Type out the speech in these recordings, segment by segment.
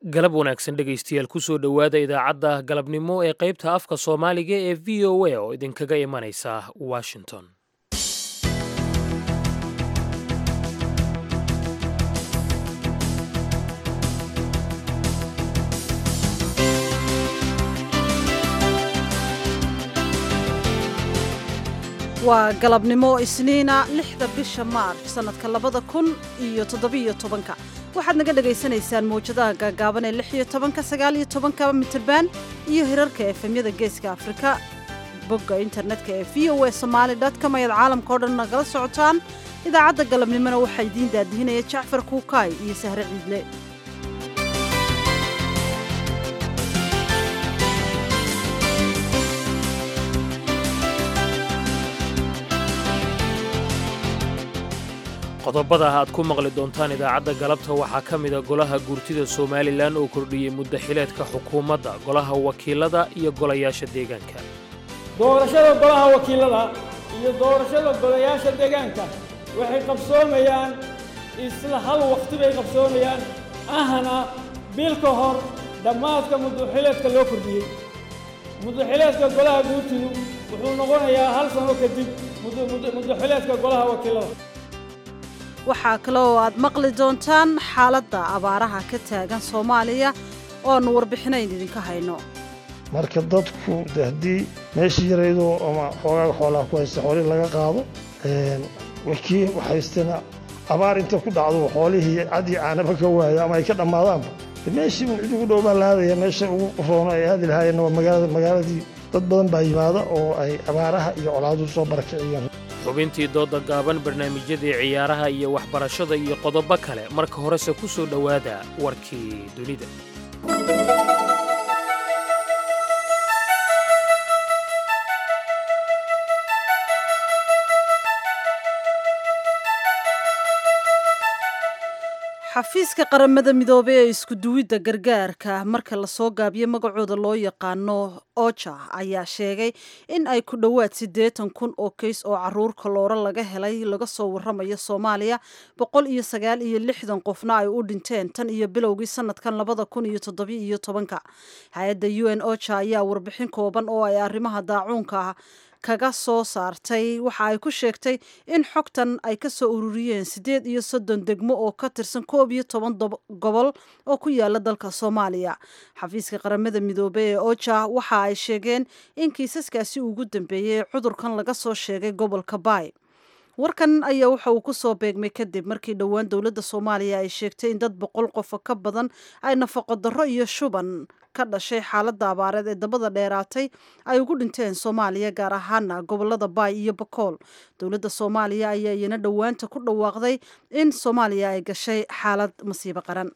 galab wanaagsan dhegaystayaal kusoo dhowaada idaacadda galabnimo ee qaybta afka soomaaliga ee v o a oo idinkaga imanaysa washington waa galabnimo isniina lixda bisha maarch sannadka labada kun iyo toddobiyo tobanka waxaad naga dhagaysanaysaan mawjadaha gaagaaban ee lix iyo tobanka sagaal iyo tobanka mitirban iyo hirarka efemyada geeska afrika bogga internetka ee v o a somaali com ayaad caalamka o dhan nagala socotaan idaacadda galabnimona waxaa idiin daadihinaya jacfar kuukaay iyo sahre ciidle qodobada aad ku maqli doontaan idaacadda galabta waxaa ka mida golaha guurtida somalilan oo kordhiyey muddaxileedka xukuumadda golaha wakiilada iyo golayaasha deegaanka doorashada golaha wakiilada iyo doorashada golayaasha deegaanka waxay qabsoomayaan isla hal wakhti bay qabsoomayaan ahna bil ka hor dhammaadka muddaxileedka loo kordhiyey muddaxileedka golaha guurtidu wuxuu noqonayaa hal sano kadib muddaxileedka golaha wakiilada waxaa kale oo aad maqli doontaan xaaladda abaaraha ka taagan soomaaliya oo aannu warbixinayn idinka hayno marka dadku de haddii meeshii yaraydoo ama xoogaaga xoolaha ku haysta xoolihii laga qaado kii haystana abaar inta ku dhacdo xoolihii cad iyo caanaba ka waayo ama ay ka dhammaadaanba meeshii un cid ugu dhow baa la aadaya meesha ugu roono ay aadi lahaayeenna waa magaalada magaaladii dad badan baa yimaada oo ay abaaraha iyo colaaduhu soo barakiciyeen xubintii dooda gaaban barnaamijyadii ciyaaraha iyo waxbarashada iyo qodobo kale marka horese ku soo dhowaada warkii dunida xafiiska qaramada midoobey ee iskuduwidda gargaarka marka lasoo gaabiyo magacooda loo yaqaano oja ayaa sheegay in ay ku dhowaad siddeetan kun oo kays oo caruur kalooro laga helay laga soo warramayo soomaaliya boqol iyo sagaal iyo lixdan qofna ay u dhinteen tan iyo bilowgii sanadkan labada kun iyo toddobi iyo tobanka hay-adda u n oja ayaa warbixin kooban oo ay arrimaha daacuunka kaga soo saartay waxa ay ku sheegtay in xogtan ay ka soo ururiyeen siddeed iyo soddon degmo oo ka tirsan koob iyo toban gobol oo ku yaala dalka soomaaliya xafiiska qaramada midoobey ee oja waxa ay sheegeen in kiisaskaasi ugu dambeeyey cudurkan laga soo sheegay gobolka baay warkan ayaa waxa uu ku soo beegmay kadib markii dhowaan dowladda soomaaliya ay sheegtay in dad boqol qofa ka badan ay nafaqo darro iyo shuban ka dhashay xaaladda abaareed ee dabada dheeraatay ay ugu dhinteen soomaaliya gaar ahaana gobolada baay iyo bakool dowladda soomaaliya ayaa iyana dhowaanta ku dhawaaqday in soomaaliya ay gashay xaalad masiibo qaran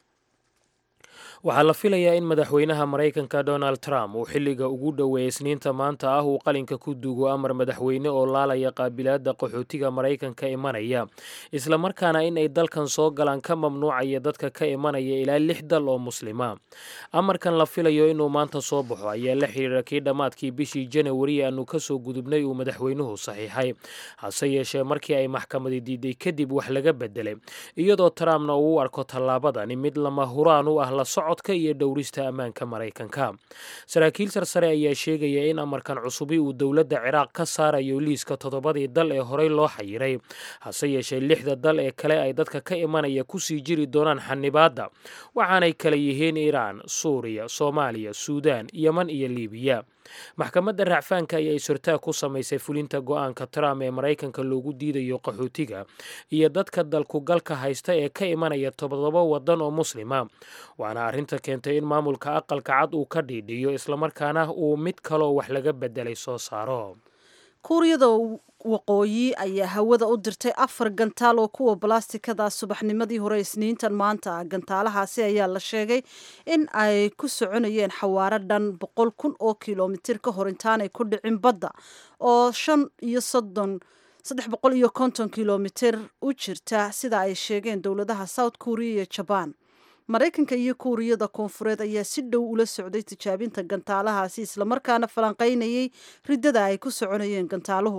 waxaa la filayaa in madaxweynaha maraykanka donald trump uu xilliga ugu dhoweeyay isniinta maanta ah uu qalinka ku duugo amar madaxweyne oo laalaya qaabilaadda qaxootiga maraykanka imanaya islamarkaana in ay dalkan soo galaan ka mamnuucaya dadka ka imanaya ilaa lix dal oo muslima amarkan la filayo inuu maanta soo baxo ayaa la xiriira kii dhammaadkii bishii janawari aanu kasoo gudubnay uu madaxweynuhu saxiixay hase yeeshee markii ay maxkamadi diiday kadib wax laga bedelay iyadoo trumpna uu u arko tallaabadani mid lama huraan u ah la socodka iyo dhowrista ammaanka maraykanka saraakiil sarsare ayaa sheegaya in amarkan cusubi uu dowladda ciraaq ka saarayo liiska toddobadii dal ee horey loo xayiray hase yeeshee lixda dal ee kale ay dadka ka imanaya kusii jiri doonaan xanibaadda waxaanay kala yihiin iiraan suuriya soomaaliya suudaan yeman iyo liibiya maxkamadda racfaanka ayaa isortaag ku samaysay fulinta go-aanka trump ee maraykanka loogu diidayo qaxootiga iyo dadka dalkugalka haysta ee ka imanaya toddoba waddan oo muslima waana arrinta keentay in maamulka aqalka cad uu ka dhiidhiyo islamarkaana uu mid kaloo wax laga bedelay soo saaro kuuriyada waqooyi ayaa hawada u dirtay afar gantaal oo kuwa balastikada subaxnimadii hore isniintan maanta gantaalahaasi ayaa la sheegay in ay ku soconayeen xawaaro dhan boqol kun oo kilomitir ka hor intaanay ku dhicin badda oo shan iyo soddon saddex boqol iyo konton kilomitir u jirta sida ay sheegeen dowladaha south korea iyo jabaan maraykanka iyo kuuriyada koonfureed ayaa si dhow ula socday tijaabinta gantaalahaasi islamarkaana falanqaynayay riddada ay ku soconayeen gantaaluhu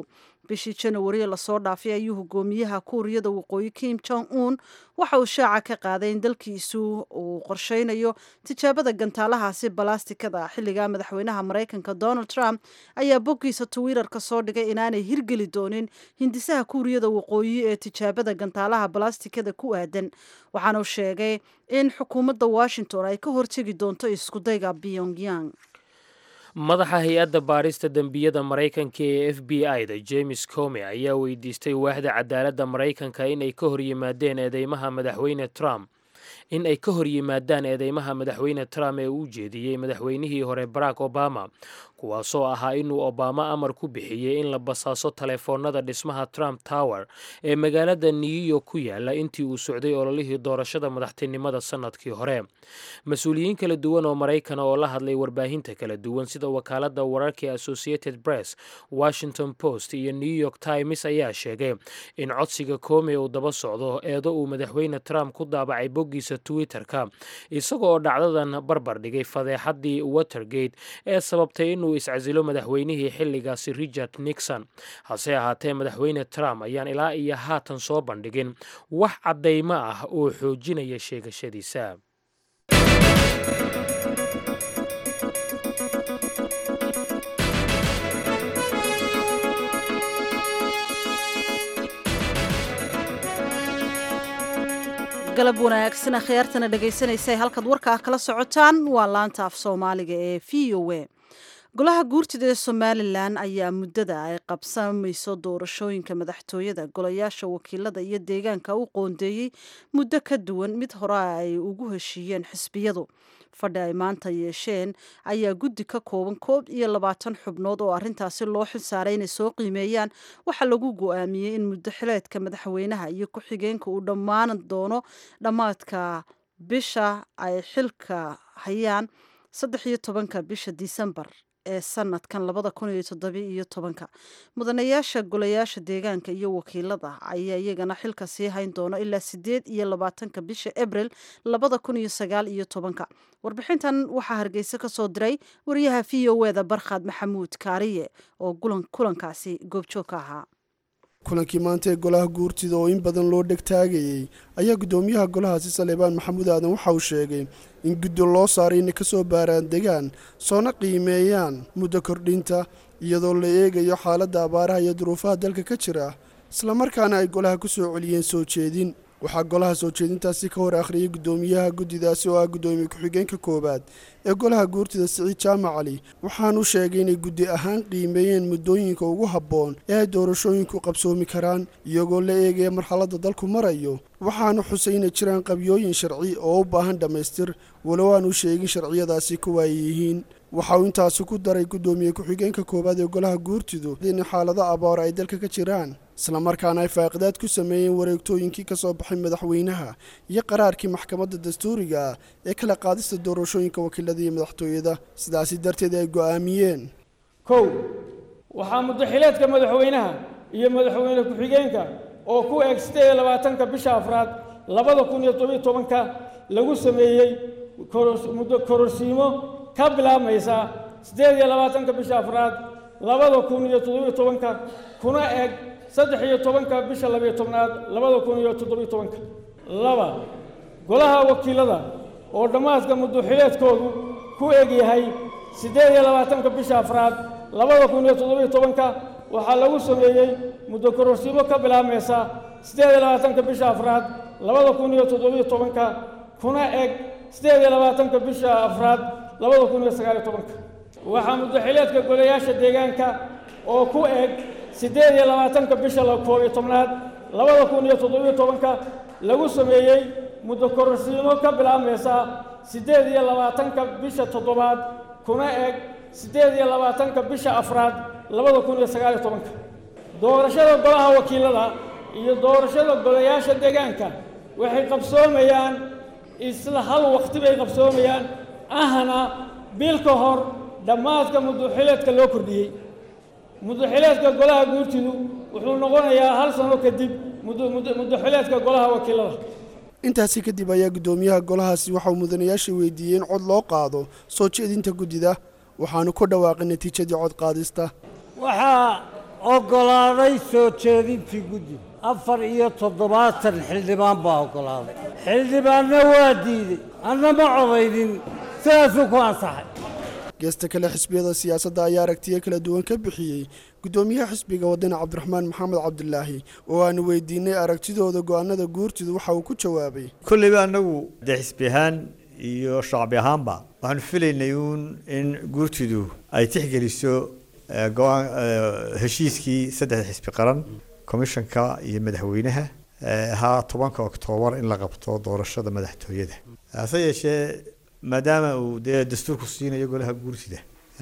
bishii janawari lasoo dhaafay ayuu hogaamiyaha kuuriyada waqooyi kim jong un waxa uu shaaca ka qaaday in dalkiisu uu qorsheynayo tijaabada gantaalahaasi balastikada xilliga madaxweynaha maraykanka donald trump ayaa boggiisa twitter-ka soo dhigay inaanay hirgeli doonin hindisaha kuuriyada waqooyi ee tijaabada gantaalaha balastikada ku aadan waxaana uu sheegay in xukuumadda washington ay ka hortegi doonto iskudayga pyongyang madaxa hay-adda baarista dembiyada maraykanka ee f b i da james come ayaa weydiistay waaxda cadaaladda maraykanka inay ka horyimaadeen eedeymaha madaxweyne trump in ay ka hor yimaadaan eedeymaha madaxweyne trump ee uu jeediyey madaxweynihii hore barack obama kuwaasoo ahaa inuu obama amar ku bixiyey in la basaaso taleefoonada dhismaha trump tower ee magaalada new york ku yaala intii uu socday ololihii doorashada madaxtinimada sannadkii hore mas-uuliyiin kala duwan oo maraykana oo la hadlay warbaahinta kala duwan sida wakaalada wararka ee associated press washington post iyo new york times ayaa sheegay in codsiga koome uu daba socdo eedo uu madaxweyne trump ku daabacay boggiisa twitter-ka isaga oo dhacdadan barbar dhigay fadeexadii watergate ee sababtay inuu iscasilo madaxweynihii xilligaasi richard nixon hase ahaatee madaxweyne trump ayaan ilaa iyo haatan soo bandhigin wax caddaymo ah oo xoojinaya sheegashadiisa galab wanaagsan akhyaartana dhegaysanaysa halkaad warkaa kala socotaan waa laanta af soomaaliga ee v o a golaha guurtida ee somalilan ayaa muddada ay qabsamayso doorashooyinka madaxtooyada golayaasha wakiilada iyo deegaanka u qoondeeyey muddo ka duwan mid hore ay ugu heshiiyeen xisbiyadu fadhi ay maanta yeesheen ayaa guddi ka kooban koob iyo labaatan xubnood oo arrintaasi loo xilsaaray inay soo qiimeeyaan waxaa lagu go-aamiyey in muddo xileedka madaxweynaha iyo ku-xigeenka uu dhammaan doono dhammaadka bisha ay xilka hayaan saddex iyo tobanka bisha disembar ee sanadkan labada kun iyo toddobi iyo tobanka mudanayaasha golayaasha deegaanka iyo wakiilada ayaa iyagana xilka sii hayn doona ilaa sideed iyo labaatanka bisha abril labada kun iyo sagaal iyo tobanka warbixintan waxaa hargeysa ka soo diray wariyaha v o e da barkhad maxamuud kaariye oo kulankaasi goobjoog ka ahaa kulankii maanta ee golaha guurtida oo in badan loo dhegtaagayey ayaa guddoomiyaha golahaasi saleebaan maxamuud aadan waxa uu sheegay in guddi loo saaray inay ka soo baaraan degaan soona qiimeeyaan muddo kordhinta iyadoo la eegayo xaaladda abaaraha iyo duruufaha dalka ka jira islamarkaana ay golaha ku soo celiyeen soo jeedin waxaa golaha soo jeedintaasi ka hor akhriyay guddoomiyaha guddidaasi oo ah guddoomiye ku-xigeenka koowaad ee golaha guurtida siciid jaamac cali waxaanu sheegay inay guddi ahaan qiimeeyeen muddooyinka ugu habboon ee ay doorashooyinku qabsoomi karaan iyagoo la eegaya marxaladda dalku marayo waxaanu xusay inay jiraan qabyooyin sharci oo u baahan dhammaystir walow aanu sheegin sharciyadaasi kuwa ay yihiin waxa uu intaasi ku daray guddoomiye ku-xigeenka koowaad ee golaha guurtidu in xaalado abaar ay dalka ka jiraan islamarkaana ay faaqidaad ku sameeyeen wareegtooyinkii ka soo baxay madaxweynaha iyo qaraarkii maxkamadda dastuuriga ah ee kala qaadista doorashooyinka wakiilada iyo madaxtooyada sidaasi darteed ay go'aamiyeen kow waxaa muddaxileedka madaxweynaha iyo madaxweyne ku-xigeenka oo ku eeg siddeed iyo labaatanka bisha afraad labada kun iyo tobiyo tobanka lagu sameeyey muddo kororsiimo ka bilaabmaysa siddeed iyo labaatanka bisha afraad labada kun iyo toddobiyo tobanka kuna eg saddex iyo tobanka bisha labiyo tobnaad labada kun iyo toddobiyo tobanka laba golaha wakiilada oo dhammaadka muddoxileedkoodu ku eg yahay siddeed iyo labaatanka bisha afraad labada kun iyo toddobiyo tobanka waxaa lagu sameeyey muddo kororsiimo ka bilaabmaysa siddeed iyo labaatanka bisha afraad labada kun iyo toddobiyo tobanka kuna eg siddeed iyo labaatanka bisha afraad labada kun iyo sagaaliyo tobanka waxaa muddoxileedka golayaasha deegaanka oo ku eg siddeed iyo labaatanka bisha koob iyo tobnaad labada kun iyo toddobiyo tobanka lagu sameeyey muddo kororsiimo ka bilaabmaysa siddeed iyo labaatanka bisha toddobaad kuna eg siddeed iyo labaatanka bisha afraad labada kun iyo sagaaliyo tobanka doorashada golaha wakiilada iyo doorashada golayaasha deegaanka waxay qabsoomayaan isla hal waqti bay qabsoomayaan ahna bil ka hor dhammaadka muddoxileedka loo kordhiyey muddoxileedka golaha guurtidu wuxuu noqonayaa hal sano kadib muddoxileedka golaha wakiilada intaasi kadib ayaa guddoomiyaha golahaasi waxauu mudanayaasha weydiiyey in cod loo qaado soo jeedinta guddida waxaanu ku dhawaaqay natiijadii cod qaadista waxaa oggolaaday soo jeedintii guddi afar iyo toddobaatan xildhibaan baa oggolaaday xildhibaanna waa diiday anna ma codaynin sidaasuu ku ansaxay geesta kale xisbiyada siyaasadda ayaa aragtiyo kala duwan ka bixiyey guddoomiyaha xisbiga wadani cabdiraxmaan maxamed cabdilaahi oo aanu weydiinay aragtidooda go'aanada guurtidu waxa uu ku jawaabay kolleyba annagu dee xisbi ahaan iyo shacbi ahaanba waxaanu filaynay uun in guurtidu ay tixgeliso go-aan heshiiskii saddexda xisbi qaran komishanka iyo madaxweynaha ahaa tobanka oktoobar in la qabto doorashada madaxtooyada hase yeeshee maadaama uu dee dastuurku siinayo golaha guurtida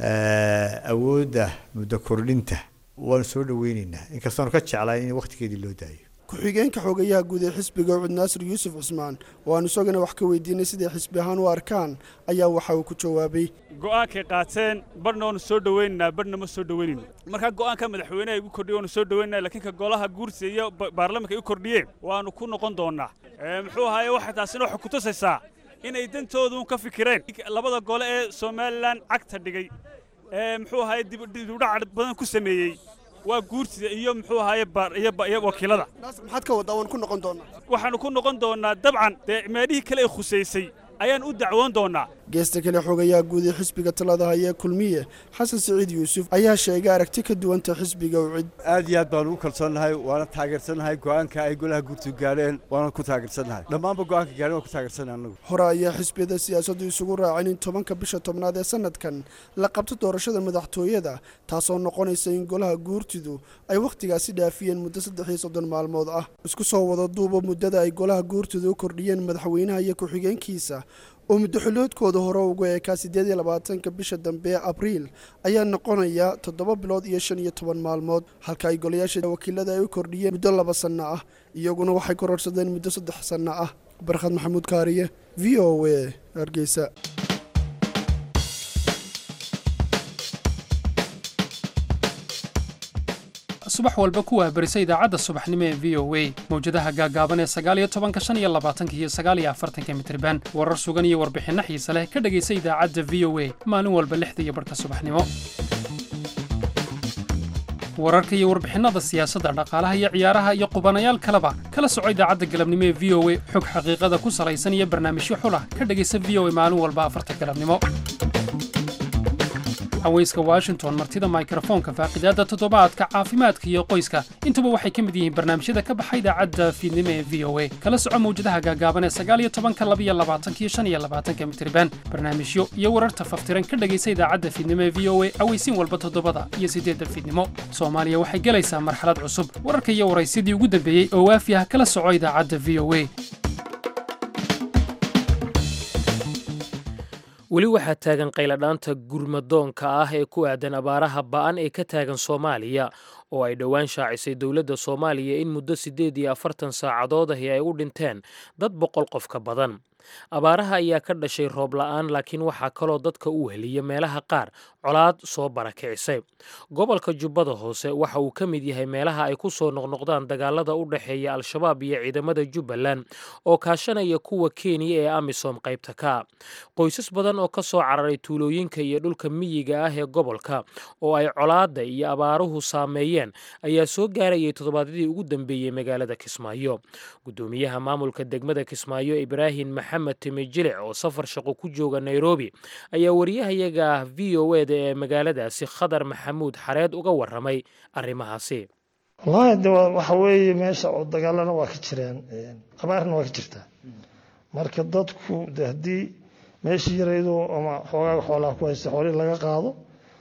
awoodda muddo kordhinta waanu soo dhaweyneynaa inkastoonu ka jeclayn in wakhtigeedii loo daayo ku-xigeenka xogayaha guud ee xisbiga ucud naasir yuusuf cismaan oo aanu isagana wax ka weydiinay siday xisbi ahaan u arkaan ayaa waxa uu ku jawaabay go'aankay qaateen barhna waanu soo dhaweynaynaa barhna ma soo dhaweynayno markaa go'aanka madaxweyneha igu kordhiye waanu soo dhaweynaa laakiin ka golaha guurtida iyo baarlamanka igu kordhiyeen waanu ku noqon doonnaa muxuu ahaaye waxay taasina waxay ku tusaysaa inay dantooduun ka fikireen labada gole ee somalilan cagta dhigay ee muxuu ahaye dibudhac badan ku sameeyey waa guurtida iyo muxuu ahaye iyo wakiilada maxaad ka waddaa waan ku noqon doonnaa waxaannu ku noqon doonnaa dabcan dee meelihii kale ay khusaysay ayaan u dacwoon doonnaa geesta kale xogayaha guud ee xisbiga talada hayee kulmiye xasan siciid yuusuf ayaa sheegay aragti ka duwanta xisbiga ucid aad iyo aad baan ugu kalsoonnahay waana taageersannahay go'aanka ay golaha guurtu gaadheen waana ku taageersannahay dhammaanba go'aanka gaadheen waan ku taageersannahay annagu hore ayaa xisbiyada siyaasaddu isugu raaceen in tobanka bisha tobnaad ee sanadkan la qabto doorashada madaxtooyada taasoo noqonaysa in golaha guurtidu ay wakhtigaasi dhaafiyeen muddo saddex iyo soddon maalmood ah isku soo wada duuba muddada ay golaha guurtidu u kordhiyeen madaxweynaha iyo ku-xigeenkiisa oo muddo xulloodkooda hore ugu eekaa siddeed iyo labaatanka bisha dambe ee abriil ayaa noqonaya toddoba bilood iyo shan iyo toban maalmood halka ay golayaasha wakiilada ay u kordhiyeen muddo laba sanno ah iyaguna waxay kororsadeen muddo saddex sanno ah barkhad maxamuud kaariye v o a hargeysa subax walba ku wahbarisa idaacadda subaxnimo ee v o a mawjadaha gaagaaban ee sagaaliyo tobanka shan iyo labaatanka iyo sagaaliyo afartanka mitriban warar sugan iyo warbixinno xiise leh ka dhegaysa idaacadda v o a maalin walba lixda iyo barhka subaxnimo wararka iyo warbixinnada siyaasadda dhaqaalaha iyo ciyaaraha iyo qubanayaal kaleba kala soco idaacadda galabnimo ee v o a xog xaqiiqada ku salaysan iyo barnaamijyo xulah ka dhegaysa v o a maalin walba afarta galabnimo haweyska washington martida mikrofoonka faaqidaadda toddobaadka caafimaadka iyo qoyska intuba waxay ka mid yihiin barnaamijyada ka baxa idaacadda fiidnimo ee v o a kala soco mawjadaha gaagaaban ee sagaaliyo tobanka labiyo labaatanka iyo shan iyo labaatanka mitriban barnaamijyo iyo wararta faftiran ka dhegaysa idaacadda fiidnimo ee v o a aweysiin walba toddobada iyo siddeedda fiidnimo soomaaliya waxay gelaysaa marxalad cusub wararka iyo waraysidii ugu dambeeyey oo waafi ah kala soco idaacadda v o a weli waxaa taagan qayladhaanta gurmadoonka ah ee ku aadan abaaraha ba'an ee ka taagan soomaaliya oo ay dhowaan shaacisay dowladda soomaaliya in muddo siddeed iyo afartan saacadood ahi ay u dhinteen dad boqol qof ka badan abaaraha ayaa ka dhashay roob la'aan laakiin waxaa kaloo dadka u heliya meelaha qaar colaad soo barakicisay gobolka jubbada hoose waxa uu ka mid yahay meelaha ay ku soo noqnoqdaan dagaalada u dhexeeya al-shabaab iyo ciidamada jubbaland oo kaashanaya kuwa kenya ee amisom qaybta ka qoysas badan oo ka soo cararay tuulooyinka iyo dhulka miyiga ah ee gobolka oo ay colaadda iyo abaaruhu saameeyeen ayaa soo gaarayay toddobaadyadii ugu dambeeyey magaalada kismaayo gudoomiyaha maamulka degmada kismaayo ibraahim maxamed timijilic oo safar shaqo ku jooga nairobi ayaa wariyahayaga v o eda ee magaaladaasi khadar maxamuud xareed uga waramay arrimahaasi wallaahi de waxa weeye meesha oo dagaalana waa ka jiraan abaarna waa ka jirtaa marka dadku de haddii meeshii yaraydo ama xoogaaga xoolaha ku haysta xoolihii laga qaado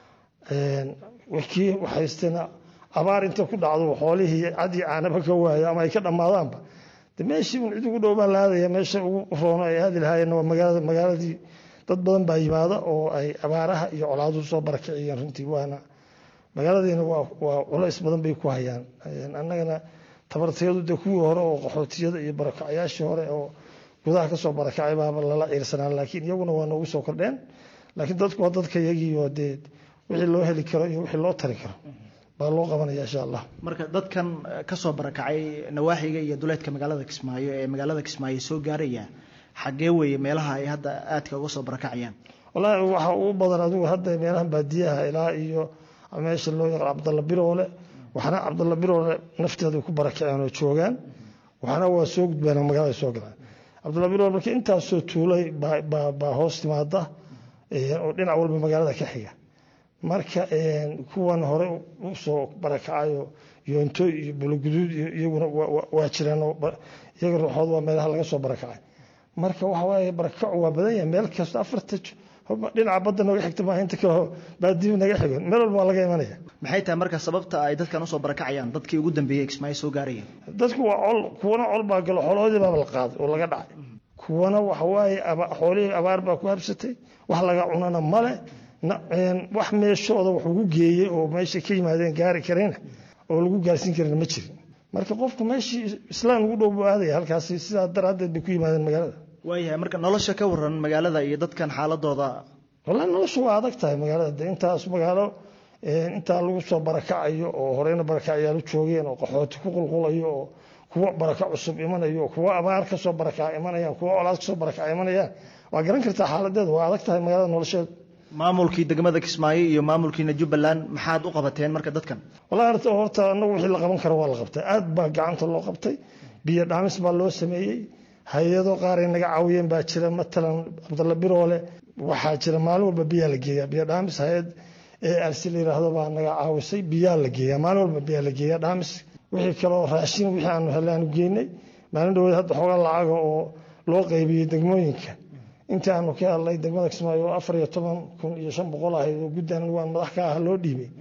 kii haystana abaar inta ku dhacdo xoolihii cadii caanaba ka waayo ama ay ka dhammaadaanba de meeshii un cid ugu dhow baa la aadaya meesha ugu roono ay aadi lahaayeen waa magaalada magaaladii dad badan baa yimaada oo ay abaaraha iyo colaaduhu soo barakiciyeen runtii waana magaaladiina waa waa culays badan bay ku hayaan annagana tabartayadu de kuwii hore oo qaxootiyada iyo barakacyaashii hore oo gudaha kasoo barakacay baaba lala ciirsanaa laakiin iyaguna waa noogu soo kordheen laakiin dadku waa dadka iyagii oo dee wixii loo heli karo iyo wixii loo tari karo baa loo qabanaya insha allah marka dadkan kasoo barakacay nawaaxiga iyo duleedka magaalada kismaayo ee magaalada kismaayo soo gaaraya xaggee weeye meelaha ay hadda aadka uga soo barakacayaan wallaahi waxa ugu badan adigu hadda meelahan baadiyaha ilaa iyo meesha loo yaqaan cabdalla biroole waxna cabdalla biroole nafteeda ku barakaceen oo joogaan waxna waa soo gudbeen oo magaalada soo galaan cabdalla biroole marka intaasoo tuulay baa hoos timaada oo dhinac walba magaalada ka xiga marka kuwan hore usoo barakacayo yoonto iyo buloguduud iyaguna waa jiraan iyaga ruuxood waa meelaha laga soo barakacay marka waxa waaye barakacu waa badan yahay meel kasta afarta dhinaca badda nooga xigta maaha inta kale baadiyu naga xigo meel walba waa laga imanaya maxay tahay marka sababta ay dadkan usoo barakacayaan dadkii ugu dambeeyey kismaayo soo gaarayeen dadku waa col kuwana col baa galo xoolahoodii baaba la qaaday oo laga dhacay kuwana waxa waaye xoolihii abaar baa ku habsatay wax laga cunana male wax meeshooda wax ugu geeyey oo meesha ka yimaadeen gaari karayna oo lagu gaarsiin karina ma jirin marka qofku meeshii islaan ugu dhow buu aadaya halkaasi sidaa daraaddeed bay ku yimaadeen magaalada waayahay marka nolosha ka waran magaalada iyo dadkan xaaladooda wallahi noloshu waa adag tahay magaalada de intaas magaalo intaa lagu soo barakacayo oo horeyna barakacyaalo joogeen oo qaxooti ku qulqulayo oo kuwo baraka cusub imanayo oo kuwo abaar kasoo barakaca imanayaan kuwo colaad kasoo barakaca imanayaan waa garan kartaa xaaladeedu waa adag tahay magaalada nolosheedu maamulkii degmada kismaayo iyo maamulkiina jubbaland maxaad u qabateen marka dadkan wallahi horta anagu wixii la qaban karo waa la qabtay aad baa gacanta loo qabtay biyo dhaamis baa loo sameeyey hay-ado qaar ay naga caawiyeen baa jira matalan cabdalla biroole waxaa jira maalin walba biyaa la geeyaa biyo dhaamis hay-ad ee arsi la yidhaahdo baa naga caawisay biyaa la geeyaa maalin walba biyaa la geeyaa dhaamis wixii kaloo raashin wixii aanu helay aanu geynay maalin dhaweed hadda xoogaa lacaga oo loo qaybiyey degmooyinka intii aanu ka hadlay degmada kismaayo oo afar iyo toban kun iyo shan boqol ahayd oo guddan waan madax ka ah loo dhiibay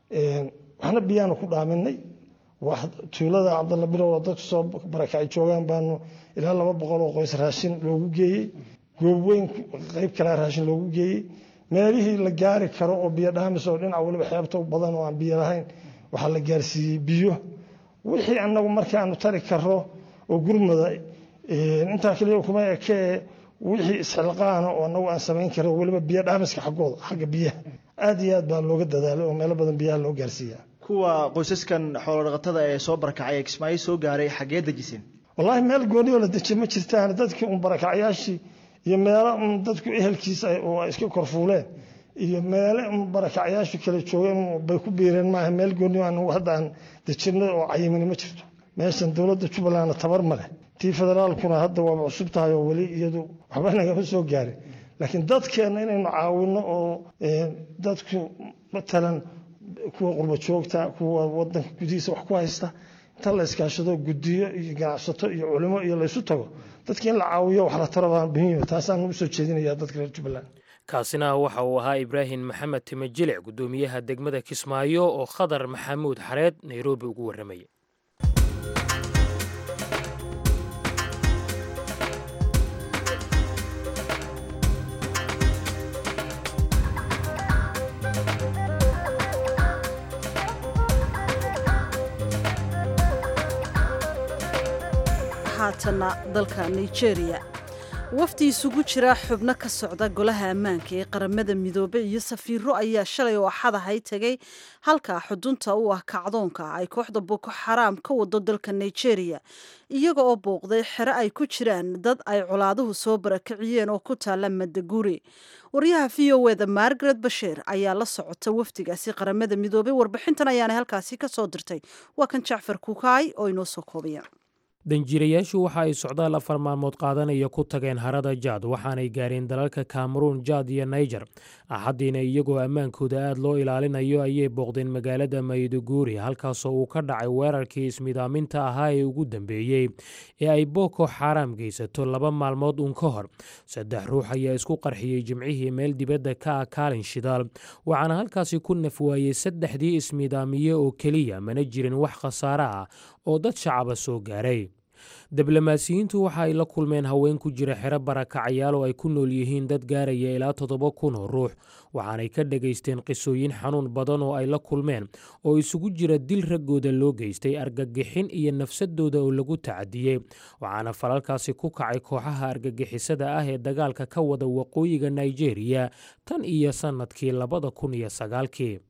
waxna biyaanu ku dhaaminay tuulada cabdalla bilow oo dadku soo barakacay joogaan baanu ilaa laba boqol oo qoys raashin loogu geeyey goob weyn qayb kalea raashin loogu geeyey meelihii la gaari karo oo biyo dhaamis oo dhinac waliba xeebta badan oo aan biyo lahayn waxaa la gaarsiiyey biyo wixii annagu markaanu tari karo oo gurmada intaa kaliya kuma ekee wixii isxilqaana oo annagu aan samayn karo weliba biyo dhaamiska xaggooda xagga biyaha aad iyo aad baa looga dadaalay oo meelo badan biyaha loo gaarsiiyaa kuwa qoysaskan xoolodhaqatada ee soo barakacay ee kismaayo soo gaaray xaggee dejiseen wallaahi meel gooni oo la dejiye ma jirtaan dadkii un barakacyaashii iyo meelo un dadku ehelkiisa oo ay iska korfuuleen iyo meele un barakacyaashu kala joogeen bay ku biireen maaha meel gooni anagu hadda aan dejinay oo cayimini ma jirto meeshan dowladda jubbalandna tabar ma leh tii federaalkuna hadda waaba cusub tahay oo weli iyadu waxba nagama soo gaarin laakiin dadkeenna inaynu caawino oo dadku matalan kuwa qurba joogta kuwa wadanka gudihiisa wax ku haysta inta la iskaashado gudiyo iyo ganacsato iyo culimo iyo laysu tago dadka in la caawiyo wax la taro baa muhiim taasaan ugu soo jeedinaya dadka reer jubbaland kaasina waxa uu ahaa ibraahim maxamed timajilic guddoomiyaha degmada kismaayo oo khadar maxamuud xareed nairobi ugu warramayay haatana dalka nigeria wafdi isugu jira xubno ka socda golaha ammaanka ee qaramada midoobe iyo safiiro ayaa shalay oo axadahay tegay halka xudunta u ah kacdoonka ay kooxda boko xaraam ka wado dalka nigeria iyaga oo booqday xero ay ku jiraan dad ay colaaduhu soo barakiciyeen oo ku taala madaguri waryaha v o eda margaret basheer ayaa la socota wafdigaasi qaramada midoobey warbixintan ayaana halkaasi ka soo dirtay waa kan jacfar kukaay oo inoo soo koobaya danjirayaashu waxa ay socdaal afar maalmood qaadanaya ku tageen harada jaad waxaanay gaareen dalalka kameruun jaad iyo naijer axaddiina iyagoo ammaankooda aad loo ilaalinayo ayay booqdeen magaalada mayduguri halkaasoo uu ka dhacay weerarkii ismidaaminta ahaa ee ugu dambeeyey ee ay boko xaaraam geysato laba maalmood uun ka hor saddex ruux ayaa isku qarxiyey jimcihii meel dibadda ka ah kaalin shidaal waxaana halkaasi ku nafwaayey saddexdii ismidaamiye oo keliya mana jirin wax khasaare ah oo dad shacaba soo gaaray diblomaasiyiintu waxa ay la kulmeen haween ku jira xero barakacayaal oo ay ku nool yihiin dad gaaraya ilaa toddoba kun oo ruux waxaanay ka dhagaysteen qisooyin xanuun badan oo ay la kulmeen oo isugu jira dil raggooda loo geystay argagixin iyo nafsadooda oo lagu tacadiyey waxaana falalkaasi ku kacay kooxaha argagixisada ah ee dagaalka ka wada waqooyiga nigeria tan iyo sannadkii labada kun iyo sagaalkii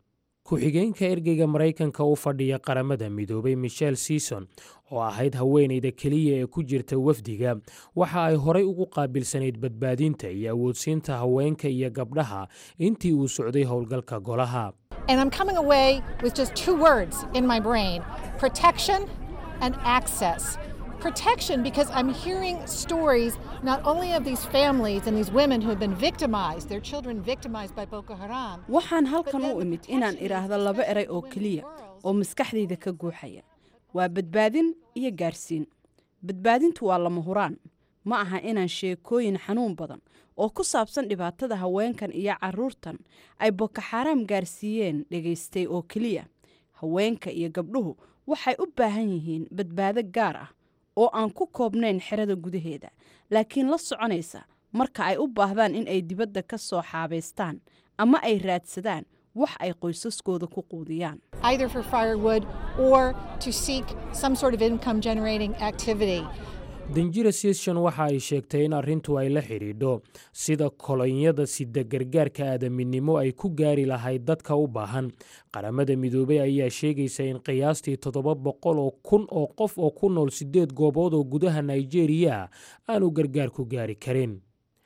ku-xigeenka ergeyga maraykanka u fadhiya qaramada midoobay michel season oo ahayd haweenayda keliya ee ku jirta wafdiga waxa ay horay ugu qaabilsanayd badbaadinta iyo awoodsiinta haweenka iyo gabdhaha intii uu socday howlgalka golaha And I'm coming away with just two words in my brain protection and access. Protection because I'm hearing stories not only of these families and these women who have been victimized, their children victimized by Boko Haram. waxaan halkan u imid inaan idhaahdo laba eray oo keliya oo maskaxdayda ka guuxaya waa badbaadin iyo gaarsiin badbaadintu waa lama huraan ma aha inaan sheekooyin xanuun badan oo ku saabsan dhibaatada haweenkan iyo carruurtan ay boko xaaraam gaarsiiyeen dhegaystay oo keliya haweenka iyo gabdhuhu waxay u baahan yihiin badbaado gaar ah oo aan ku koobnayn xerada gudaheeda laakiin la soconaysa marka ay u baahdaan in ay dibadda ka soo xaabaystaan ama ay raadsadaan wax ay qoysaskooda ku quudiyaan either for firewood or to seek some sort of income generating activity. danjira season waxa ay sheegtay in arrintu ay la xidhiidho sida kolonyada sida gargaarka aadaminimo ay ku gaari lahayd dadka u baahan qaramada midoobey ayaa sheegaysa in qiyaastii toddoba boqol oo kun oo qof oo ku nool siddeed goobood oo gudaha nigeria aanu gargaarku gaari karin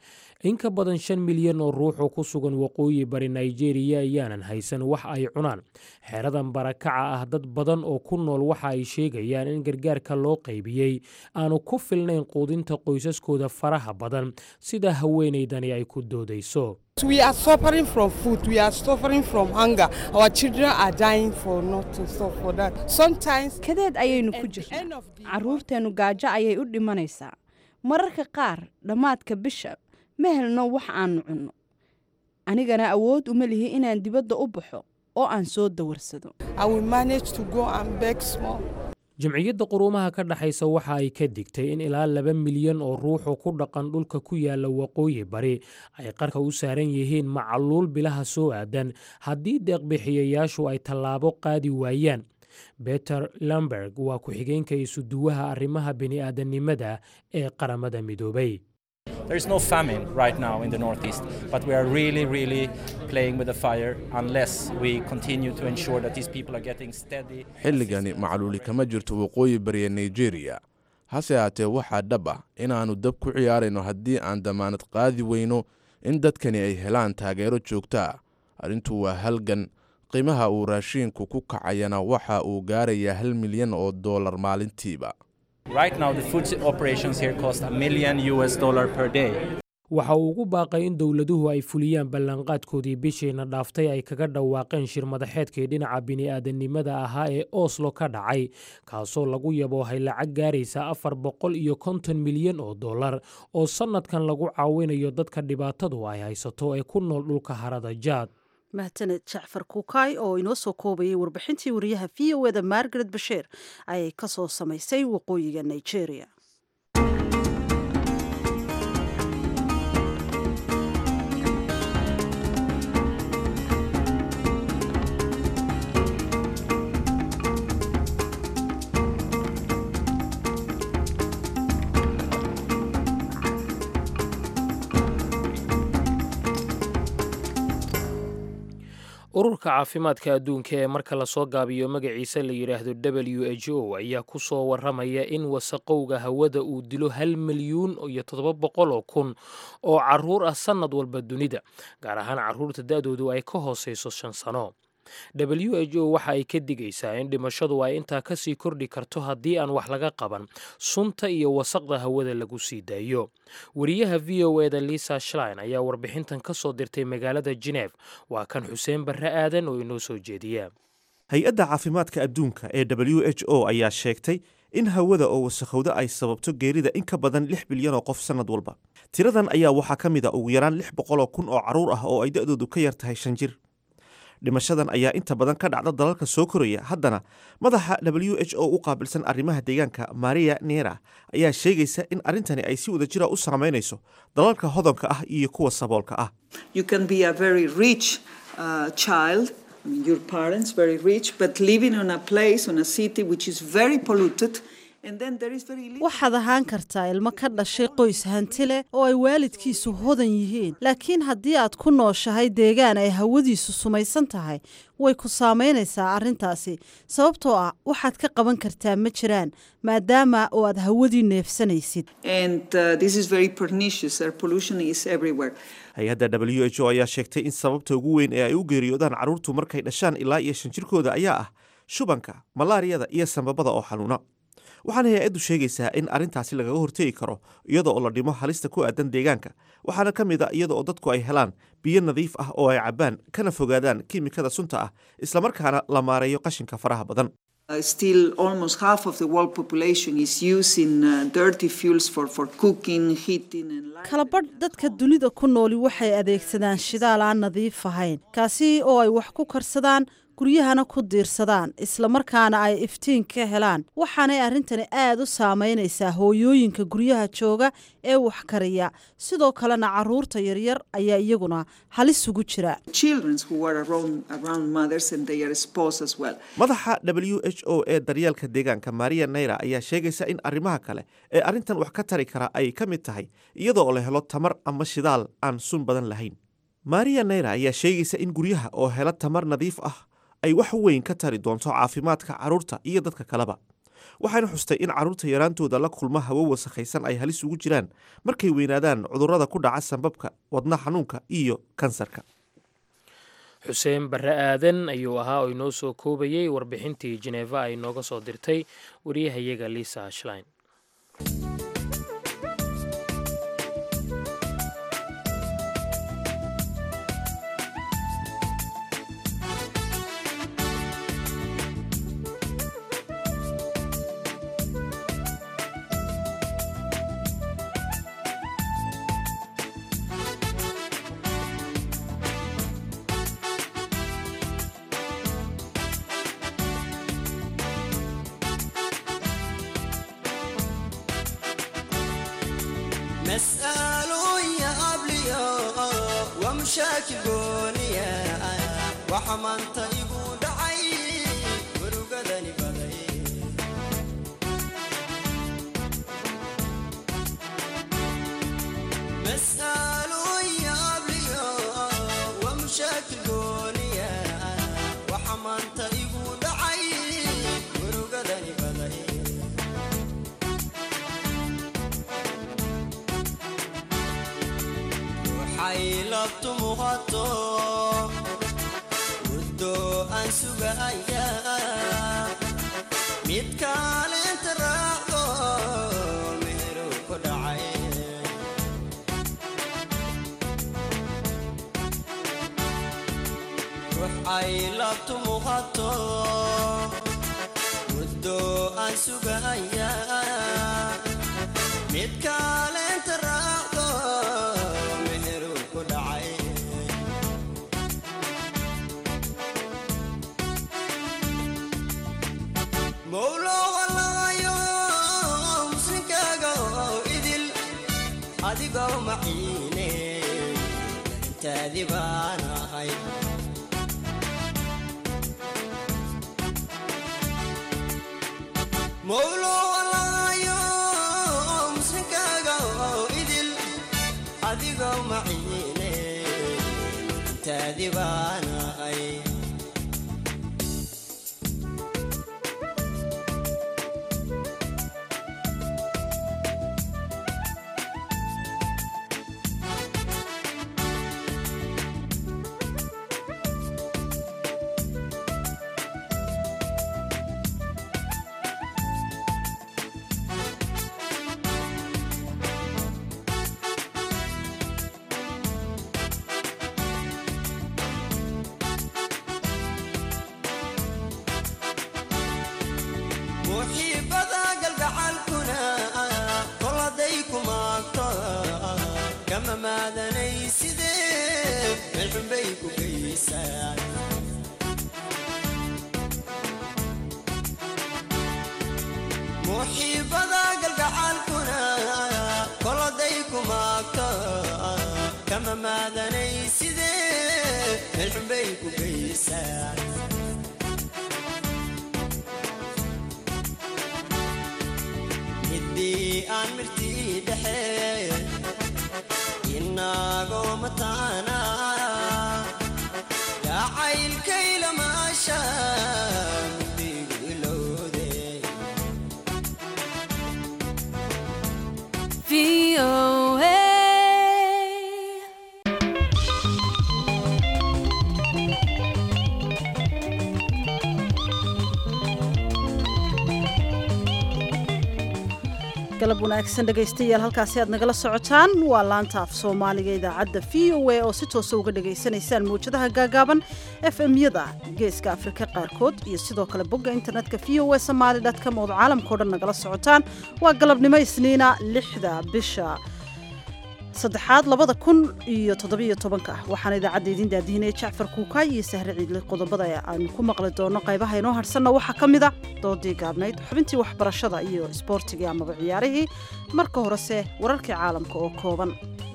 in ka badan shan milyan oo ruux oo ku sugan waqooyi bari nigeria ayaanan haysan wax ay cunaan xeradan barakaca ah dad badan oo ku nool waxa ay sheegayaan in gargaarka loo qaybiyey aanu ku filnayn quudinta qoysaskooda faraha badan sida haweenaydani ay ku doodayso We are suffering from food. We are suffering from hunger. Our children are dying for nothing. So for that, sometimes kadeed ayaynu ku jirnaa carruurteennu gaajo ayay u dhimanaysaa mararka qaar dhammaadka bisha ma helno wax aannu cunno anigana awood uma lihi inaan dibadda u baxo oo aan soo dawarsado I will manage to go and beg small. jamciyadda quruumaha ka dhexaysa waxa ay ka digtay in ilaa laba milyan oo ruuxu ku dhaqan dhulka ku yaala waqooyi bari ay qarka u saaran yihiin macaluul bilaha soo aadan haddii deeqbixiyayaashu ay tallaabo qaadi waayaan beter lamberg waa ku-xigeenka isuduwaha arrimaha bini'aadanimada ee qaramada midoobay There is no famine right now in the Northeast, but we are really, really playing with the fire unless we continue to ensure that these people are getting steady. xilligani macluuli kama jirto waqooyi bariya nigeria hase haatee waxaa dhab ah inaannu dab ku ciyaarayno haddii aan damaanad qaadi weyno in dadkani ay helaan taageero joogto ah arrintu waa halgan qiimaha uu raashiinku ku kacayana waxa uu gaarayaa hal milyan oo dollar maalintiiba Right now, the food operations here cost a million US dollar per day. waxa uu ugu baaqay in dowladuhu ay fuliyaan ballanqaadkoodii bishiina dhaaftay ay kaga dhawaaqeen shir madaxeedkii dhinaca bini'aadanimada ahaa ee oslo ka dhacay kaasoo lagu yaboohay lacag gaaraysa afar boqol iyo konton milyan oo dollar oo sannadkan lagu caawinayo dadka dhibaatadu ay haysato ee ku nool dhulka harada jaad mahadsaned jacfar kuukay oo inoo soo koobayay warbixintii wariyaha v o eda margaret basheer ayay ka soo samaysay waqooyiga nigeria ururka caafimaadka adduunka ee marka lasoo gaabiyo magaciisa la yidhaahdo w h o ayaa ku soo waramaya in wasaqowga hawada uu dilo hal milyuun iyo toddoba boqol oo kun oo caruur ah sannad walba dunida gaar ahaan carruurta da-doodu ay ka hooseyso shan sano w h o waxa ay ka digaysaa in dhimashadu ay intaa kasii kordhi karto haddii aan wax laga qaban sunta iyo wasaqda hawada lagu sii daayo wariyaha v o eda lisa shlein ayaa warbixintan ka soo dirtay magaalada geneef waa kan xuseen barre aadan oo inoo soo jeediya hay-adda caafimaadka adduunka ee w h o ayaa sheegtay in hawada oo wasakhowda ay sababto geerida in ka badan lix bilyan oo qof sannad walba tiradan ayaa waxaa ka mid a ugu yaraan lix boqoloo kun oo carruur ah oo ay da-doodu ka yar tahay shan jir dhimashadan ayaa inta badan ka dhacda dalalka soo koraya haddana madaxa w h o u qaabilsan arrimaha deegaanka maria nera ayaa sheegaysa in arrintani ay si wada jira u saameynayso dalalka hodonka ah iyo kuwa saboolka ah You can be a very rich uh, child, I mean, your parents very rich, but living on a place, on a city which is very polluted And then there is very little. waxaad ahaan kartaa ilmo ka dhashay qoys hanti leh oo ay waalidkiisu hodan yihiin laakiin haddii aad ku nooshahay deegaan ay hawadiisu sumaysan tahay way ku saamaynaysaa arrintaasi sababtoo ah waxaad ka qaban kartaa ma jiraan maadaama oo aad hawadii neefsanaysid And uh, this is very pernicious. Air pollution is everywhere. hay-adda w h o ayaa sheegtay in sababta ugu weyn ee ay u geeriyoodaan carruurtu markay dhashaan ilaa iyo shan jirkooda ayaa ah shubanka malaariyada iyo sambabada oo xanuuna waxaana hay-addu sheegaysaa in arrintaasi lagaga hortegi karo iyada oo la dhimo halista ku aadan deegaanka waxaana ka mid a iyada oo dadku ay helaan biyo nadiif ah oo ay cabbaan kana fogaadaan kiimikada sunta ah islamarkaana la maareeyo qashinka faraha badan Uh, still, almost half of the world population is using uh, dirty fuels for, for cooking, heating, and light. kalabadh dadka dunida ku nooli waxay adeegsadaan shidaal aan nadiif ahayn kaasi oo ay wax ku karsadaan guryahana ku diirsadaan islamarkaana ay iftiin ka helaan waxaanay arrintani aada u saamaynaysaa hooyooyinka guryaha jooga ee wax kariya sidoo kalena caruurta yaryar ayaa iyaguna halis ugu jira Children who are around, around mothers and they are exposed as well. madaxa w h o ee daryeelka deegaanka maria naira ayaa sheegaysa in arrimaha kale ee arrintan wax ka tari kara ay ka mid tahay iyada oo la helo tamar ama shidaal aan sun badan lahayn maria naira ayaa sheegaysa in guryaha oo hela tamar nadiif ah ay wax weyn ka tari doonto caafimaadka carruurta iyo dadka kaleba waxayna xustay in carruurta yaraantooda la kulma hawo wasakhaysan ay halis ugu jiraan markay weynaadaan cudurrada ku dhaca sambabka wadna xanuunka iyo kansarka xuseen barre aadan ayuu ahaa oo inoo soo koobayey warbixintii jeneva ay nooga soo dirtay wariyahayaga liisa ashlein مسألو يا أبليو ومشاكل قوليا وحمان طيبو دعي ورقدني بدي مسألو يا أبليو ومشاكل قوليا وحمان طيبو دعي ورقدني بدي xaylabtu muuqato muddo aan sugaya mid kaalinta raacdo meheru ku dhacay ruux xaylabtu muuqato muddo aan sugaya mid kaalinta raacdo meheru ku dhacay mowlo walayo muslinkaaga oo idil adigoo maciine intaadi baan ahay mowlo walayo muslinkaaga oo idil adigoo maciine intaadi baan ahay muxiibada galgacalkuna koladay ku maagto kama maadanay sidee meelxunbay ku geysaan muxiibada galgacalkuna koladay ku maagto kama maadanay sidee meelxunbay ku geysaan timirtii dhexe inagoo mataana yacaylkaylamaasha mudhigu ilowde galab wanaagsan dhegaystayaal halkaasi aad nagala socotaan waa laanta af soomaaliga idaacadda v o a oo si toosa uga dhagaysanaysaan mawjadaha gaagaaban f m-yada geeska afrika qaarkood iyo sidoo kale bogga internetka v o a somaali com ood caalamkao dhan nagala socotaan waa galabnimo isniina lixda bisha saddexaad labada kun iyo toddobiyo tobanka waxaana idaacadda idiin daadihinaya jacfar kuukaay iyo sahre ciidle qodobada aanu ku maqli doono qaybaha inoo harsanna waxaa ka mid a doodii gaabnayd xubintii waxbarashada iyo isboortigii amaba ciyaarihii marka horese wararkii caalamka oo kooban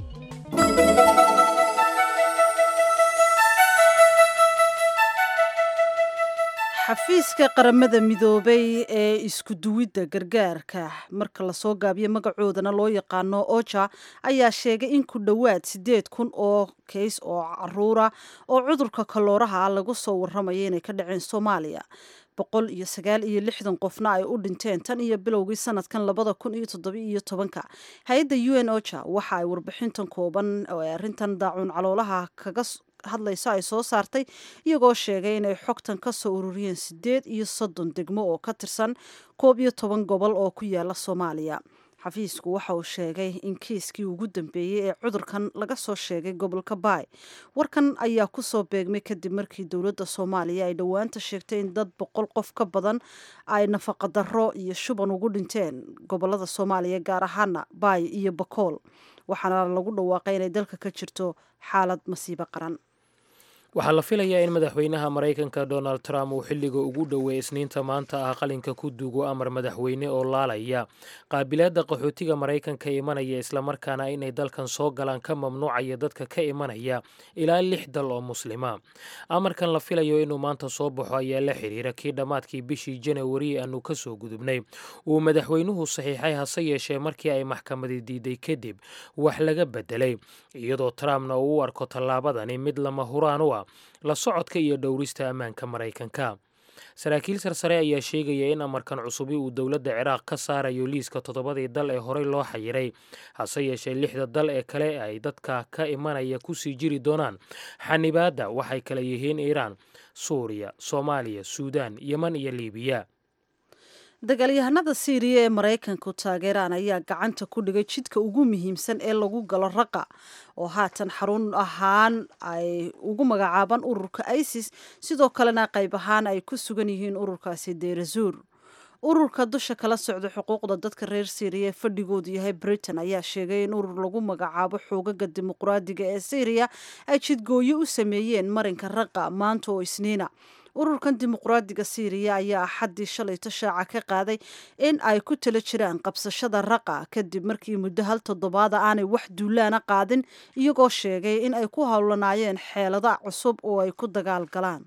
xafiiska qaramada midoobay ee isku duwidda gargaarka marka lasoo gaabiyo magacoodana loo yaqaano oja ayaa sheegay in ku dhowaad siddeed kun oo kays oo caruura oo cudurka kalooraha lagu soo warramaya inay ka dhaceen soomaaliya boqol iyo sagaal iyo lixdan qofna ay u dhinteen tan iyo bilowgii sanadkan labada kun iyo toddobiiyo tobanka hay-adda u n oja waxa ay warbixintan kooban oo ay arrintan daacuun caloolaha kaga hadlayso ay soo saartay iyagoo sheegay inay xogtan ka soo ururiyeen siddeed iyo soddon degmo oo ka tirsan koob iyo toban gobol oo ku yaala soomaaliya xafiisku waxa uu sheegay in kiiskii ugu dambeeyey ee cudurkan laga soo sheegay gobolka baay warkan ayaa kusoo beegmay kadib markii dowladda soomaaliya ay dhowaanta sheegtay in dad boqol qof ka badan ay nafaqadarro iyo shuban ugu dhinteen gobolada soomaaliya gaar ahaana baay iyo bakool waxaana lagu dhawaaqay inay dalka ka jirto xaalad masiibo qaran waxaa la filayaa in madaxweynaha maraykanka donald trump uu xilliga ugu dhoweey isniinta maanta ah qalinka ku duugo amar madaxweyne oo laalaya qaabilaadda qaxootiga maraykanka imanaya islamarkaana inay dalkan soo galaan ka mamnuucaya dadka ka imanaya ilaa lix dal oo muslima amarkan la filayo inuu maanta soo baxo ayaa la xiriira kii dhammaadkii bishii janawari aanu ka soo gudubnay uu madaxweynuhu saxiixay hase yeeshee markii ay maxkamadi diiday kadib wax laga bedelay iyadoo trumpna uu u arko tallaabadani mid lama huraan u ah la socodka iyo dhowrista ammaanka maraykanka saraakiil sarsare ayaa sheegaya in amarkan cusubi uu dowladda ciraaq ka saarayo liiska toddobadii dal ee horey loo xayiray hase yeeshee lixda dal ee kale ay dadka ka imanaya kusii jiri doonaan xanibaadda waxay kale yihiin iiraan suuriya soomaaliya suudaan yeman iyo liibiya dagaalyahanada siiriya ee maraykanku taageeraan ayaa gacanta ku dhigay jidka ugu muhiimsan ee lagu galo raqa oo haatan xarun ahaan ay ugu magacaabaan ururka isis sidoo kalena qayb ahaan ay ku sugan yihiin ururkaasi deerazuur ururka dusha kala socda xuquuqda dadka reer siiriya ee fadhigoodu yahay britain ayaa sheegay in urur lagu magacaabo xoogaga dimuqraadiga ee syriya ay jidgooyo u sameeyeen marinka raqa maanta oo isniina ururkan dimuqraadiga syriya ayaa axaddii shalayto shaaca ka qaaday in ay ku tala jiraan qabsashada raqa kadib markii muddo hal toddobaada aanay wax duulaana qaadin iyagoo sheegay in ay ku howlanaayeen xeelada cusub oo ay ku dagaal galaan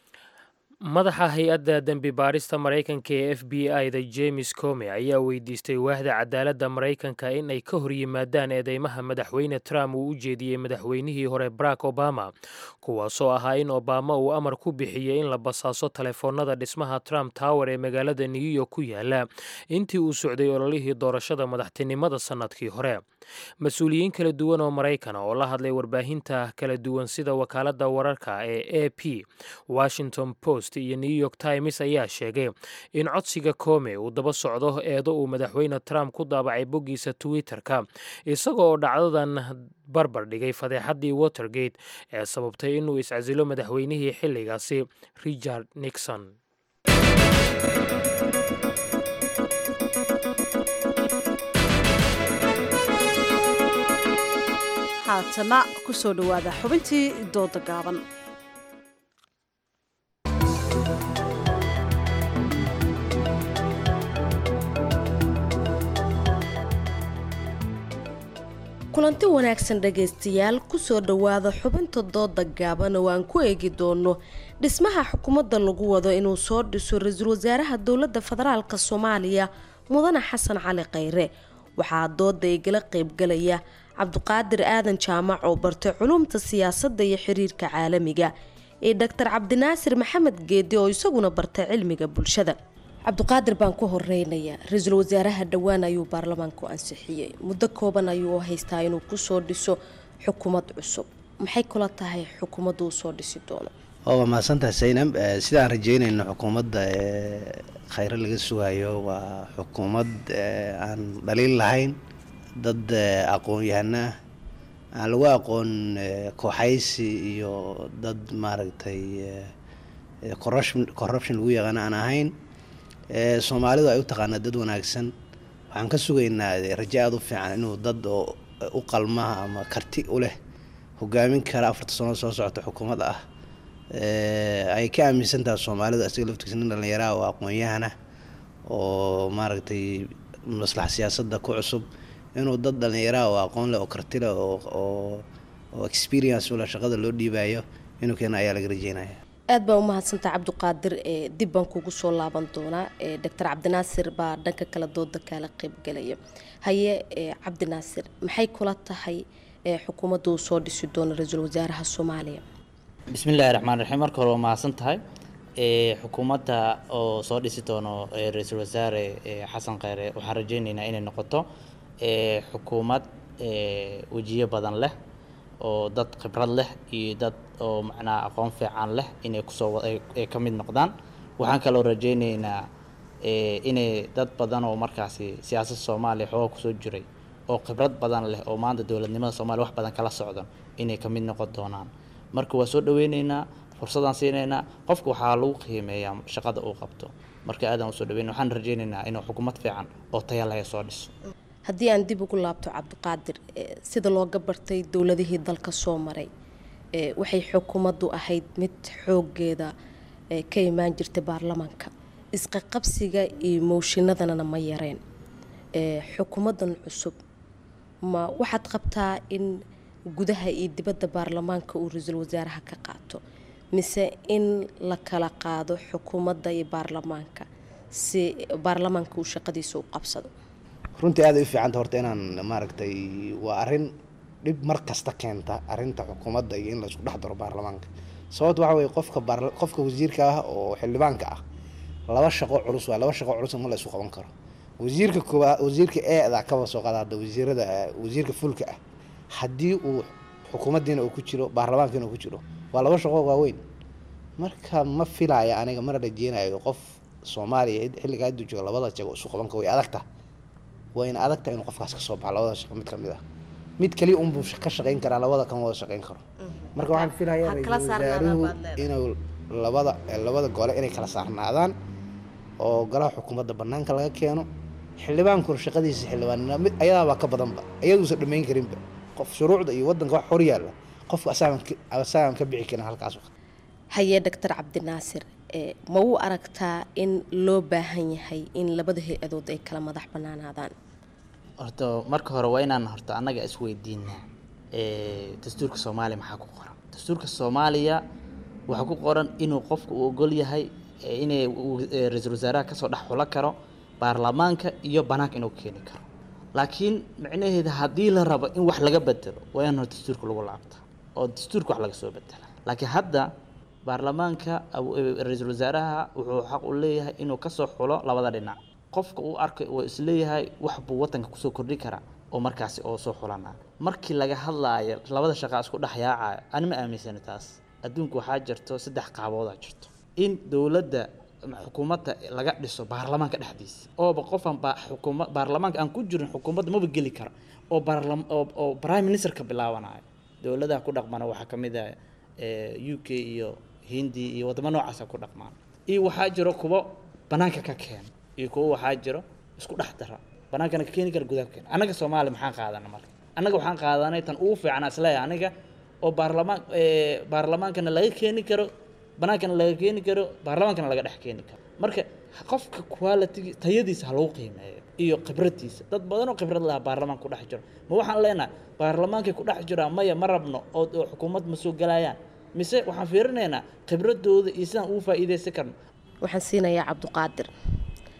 madaxa hay-adda dembi baarista maraykanka ee f b i da james come ayaa weydiistay waahda cadaaladda maraykanka in ay ka hor yimaadaan eedeymaha madaxweyne trump uu u jeediyey madaxweynihii hore barack obama kuwaasoo ahaa in obama uu amar ku bixiyey in la basaaso taleefoonada dhismaha trump tower ee magaalada new york ku yaala intii uu socday ololihii doorashada madaxtinimada sannadkii hore mas-uuliyiin kala duwan oo maraykana oo la hadlay warbaahinta kala duwan sida wakaaladda wararka ee a p washington post iyo new york times ayaa sheegay in codsiga come uu daba socdo eedo uu madaxweyne trump ku daabacay boggiisa twitter-ka isaga oo dhacdadan barbar dhigay fadeexaddii watergate ee sababtay inuu iscasilo madaxweynihii xilligaasi richard nixon haatana ku soo dhowaada xubintii dooda gaaban kulanti wanaagsan dhagaystayaal kusoo dhowaada xubinta dooda gaaban oo aan ku eegi doono dhismaha xukuumadda lagu wado inuu soo dhiso ra-iisul wasaaraha dowladda federaalk soomaaliya mudane xasan cali khayre waxaa dooda igala qaybgalaya cabdiqaadir aadan jaamac oo bartay culumta siyaasadda iyo xiriirka caalamiga iyo doctor cabdinaasir maxamed geedi oo isaguna bartay cilmiga bulshada cabdiqaadir baan ku horeynayaa ra-iisul wasaaraha dhowaan ayuu baarlamaanku ansixiyey muddo kooban ayuu haystaa inuu kusoo dhiso xukuumad cusub maxay kula tahay xukuumaddu uu soo dhisi doono waa mahadsantahay saynab sidaan rajeynayno xukuumadda khayro laga sugayo waa xukuumad aan dhaliil lahayn dad aqoon-yahano ah aan lagu aqoon kooxaysi iyo dad maaragtay corruption lagu yaqaano aan ahayn soomaalidu ay u taqaanaa dad wanaagsan waxaan ka sugaynaa rajo aada u fiican inuu dad oo u qalmaha ama karti u leh hogaamin kara afarta sano soo socota xukuumad ah ay ka aaminsan tahay soomaalidu isaga laftiisa nin dhallinyaraha oo aqoon-yahana oo maaragtay maslax siyaasadda ku cusub inuu dad dhallinyaraha oo aqoon leh oo karti leh oo oo experience ula shaqada loo dhiibayo inuu keena ayaa laga rajeynaya aad baa umahadsantaha cabdiqaadir dib baan kugu soo laaban doonaa doctor cabdinaasir baa dhanka kale dooda kaala qeybgalaya haye cabdinaasir maxay kula tahay xukuumadda uu soo dhisi doono ra-iisul wasaaraha soomaaliya bismillahi raxmaan raxiim marka hore waa mahadsan tahay xukuumadda oo soo dhisi doono ra-iisul wasaare xasan kheyre waxaan rajeyneynaa inay noqoto xukuumad wejiyo badan leh oo dad khibrad leh iyo dad oo macnaha aqoon fiican leh inay kusoo ay ka mid noqdaan waxaan kaloo rajeyneynaa inay dad badan oo markaasi siyaasadda soomaaliya xooga kusoo jiray oo khibrad badan leh oo maanta dowladnimada soomaaliya wax badan kala socdan inay ka mid noqon doonaan marka waa soo dhaweyneynaa fursadaan siinaynaa qofka waxaa lagu qiimeeyaa shaqada uu qabto marka aadaan usoo dhaweyn waxaan rajeyneynaa inuu xukuumad fiican oo taya lahay soo dhiso haddii aan dib ugu laabto cabdiqaadir sida looga bartay dowladihii dalka soo maray waxay xukuumaddu ahayd mid xoogeeda ka imaan jirtay baarlamaanka isqaqabsiga iyo mooshinadana ma yareen xukuumaddan cusub ma waxaad qabtaa in gudaha iyo dibadda baarlamaanka uu ra-iisul wasaaraha ka qaato mise in la kala qaado xukuumadda iyo baarlamaanka si baarlamaanka uu shaqadiisa u qabsado runtii aad ay u fiicanta horta inaan maaragtay waa arrin dhib mar kasta keenta arrinta xukuumadda iyo in la isku dhex daro baarlamaanka sababta waxa weye qofka baar qofka wasiirka ah oo xildhibaanka ah laba shaqo culus waa laba shaqo culus ma la isu qaban karo wasiirka koowaad wasiirka eeda kaba soo qaada hadda wasiirada wasiirka fulka ah haddii uu xukuumaddiina uu ku jiro baarlamaankiina uu ku jiro waa laba shaqo waaweyn marka ma filaya aniga mana rajeynayo qof soomaaliya xilligaa hadduu joogo labada jago isu qaban karo way adagta waa in adagta inuu qofkaas kasoo baxo labada shaqo mid kamid ah mid kaliya unbuu ka shaqeyn karaa labada kama wada shaqeyn karo marka waxaan filayaa ra-iisul wasaaruhu inuu labada labada gole inay kala saarnaadaan oo golaha xukuumadda banaanka laga keeno xildhibaankuna shaqadiisa xildhibaanina mid ayadaabaa ka badanba iyaduusan dhammayn karinba qof shuruucda iyo wadanka wax hor yaalla qofka asaagan ka bixi karin halkaas haye doctor cabdinaasir ma u aragtaa in loo baahan yahay in labada hay-adood ay kala madax banaanaadaan horta marka hore waa inaan horta annaga isweydiinaa dastuurka soomaaliya maxaa ku qoran dastuurka soomaaliya waxaa ku qoran inuu qofku uu ogol yahay inay ra-iisul wasaaraha kasoo dhex xulo karo baarlamaanka iyo banaanka inuu keeni karo laakiin micnaheeda haddii la rabo in wax laga bedelo waa in hore dastuurka lagu laabta oo dastuurka wax laga soo bedela laakiin hadda baarlamaanka ra-iisul wasaaraha wuxuu xaq u leeyahay inuu kasoo xulo labada dhinac qofka uu arkay oo isleeyahay wax buu wadanka kusoo kordhi karaa oo markaasi oo soo xulana markii laga hadlaayo labada shaqaa isku dhex yaacaya ani ma aaminsani taas adduunka waxaa jirto saddex qaaboodaa jirto in dowladda xukuumadda laga dhiso baarlamaanka dhexdiisa ooba qofan ba xukuma baarlamaanka aan ku jirin xukuumadda maba geli kara oo baarlam oo oo prime minister ka bilaabanayo dowladaha ku dhaqmana waxaa ka mid ah u k iyo hindi iyo wadamo noocaasa ku dhaqmaan iyo waxaa jiro kuwo banaanka ka keena iyo kuwo waxaa jiro isku dhex dara banaankana ka keeni kara gudaha ka keena annaga soomaaliya maxaan qaadana marka annaga waxaan qaadanay tan ugu fiican isleeyahay aniga oo baarlamaan baarlamaankana laga keeni karo banaankana laga keeni karo baarlamaankana laga dhex keeni karo marka qofka quality tayadiisa ha lagu qiimeeyo iyo khibradiisa dad badan oo khibrad laha baarlamaanka ku dhex jiro ma waxaan leenahay baarlamaankay ku dhex jiraan maya ma rabno oo oo xukuumad ma soo galayaan mise waxaan fiirinaynaa khibradooda iyo sidaan ugu faa'iidaysan karno waxaan siinayaa cabdiqaadir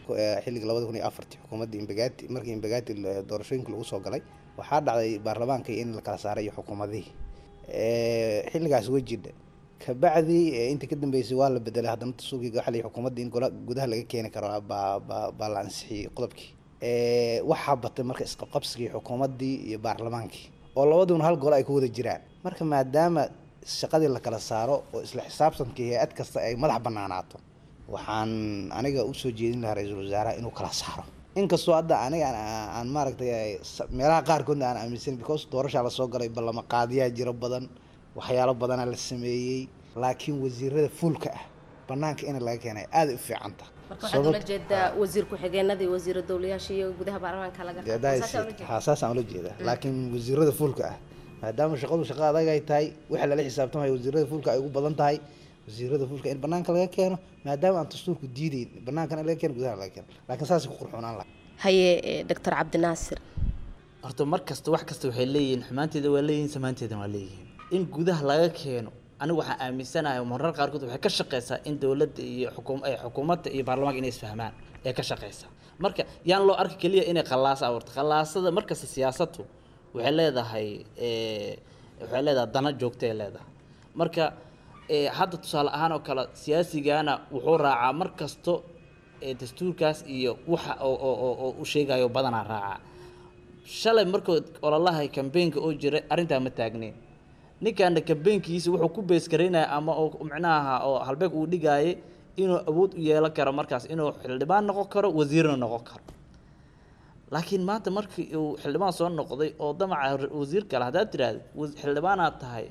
ku- eh, xilliga labada kun iyo afartii xukuumaddii imbagati markii imbagati la- doorashooyinka lagu soo galay waxaa dhacday baarlamaanka in la kala saaray iyo xukuumadihii Eh, xilligaas way jidha kabacdi eh, intii ka dambeysay waa la bedelay haddana tasuuqii waxa la yidhi xukuumadda in gola gudaha laga keeni karo baa baa baa la ansixiyey qodobkii Eh, waxaa batay marka isqabqabsigii xukuumaddii iyo baarlamaankii oo labaduna hal gole ay ku wada jiraan marka maadaama shaqadii la kala saaro oo isla xisaabtankii hay-ad kasta ay madax banaanaato waxaan aniga usoo jeedin lahaa ra-iisul wasaaraha inuu kala saaro inkastoo hadda aniga aan- aan maaragtay ay- sa- meelaha qaarkoodna aan aaminsan because doorashaa lasoo galay ballama qaadiyaa jiro badan waxyaalo badanaa la sameeyey laakiin wasiirada fuulka ah banaanka in laga keenay aada u fiican tahay marka waxaad ula jeedaa wasiir ku-xigeenadii wasiira dowlayaasha iyo gudaha baarlamaanka laga Dee qaato. daa Saasaa ula is- jeedaa? haa, saasaan ula jeedaa laakiin wasiirada fuulka ah maadaama shaqadu shaqo adag ay tahay waxa lala xisaabtamayo wasiirada fuulka ay ugu badan tahay wasiirada fuulka in banaanka laga keeno maadaama aan dastuurku diideyn banaankana laga keeno gudaha laga keeno laakiin saasay ku qurxoonaan lahaa haye eh, doctor cabdinaasir horta mar kasta wax kasta waxay leeyihiin xumaanteeda waa leeyihiin samaanteedana waa leeyihiin in gudaha laga keeno anigu waxaan aaminsanahay marar qaarkood waxay ka shaqeysaa in dowladda iyo xukuum eh, xukuumadda iyo baarlamaanka inay isfahmaan ee ka shaqeysaa marka yaan loo arki keliya inay khalaasa abuurto khalaasada markasta siyaasaddu waxay leedahay eh, waxay leedahay dana joogtay leedahay marka eh, hadda tusaale ahaan oo kale siyaasigana wuxuu raacaa mar kasto ee dastuurkaas iyo waxa oo oo oo- oo u sheegayo badanaa raacaa shalay markuu ololaha kambeynka oo jiray arrintaa ma taagneyn ninkaana kambeynkiisa wuxuu ku beeskaraynaya ama oo micnaha oo halbeeg uu dhigaayay inuu awood u yeelan karo markaas inuu xildhibaan noqon karo wasiirna noqon karo laakiin maanta markii uu xildhibaan soo noqday oo damaca ra- wasiir kale haddaad tiraahdo was- xildhibaanaad tahay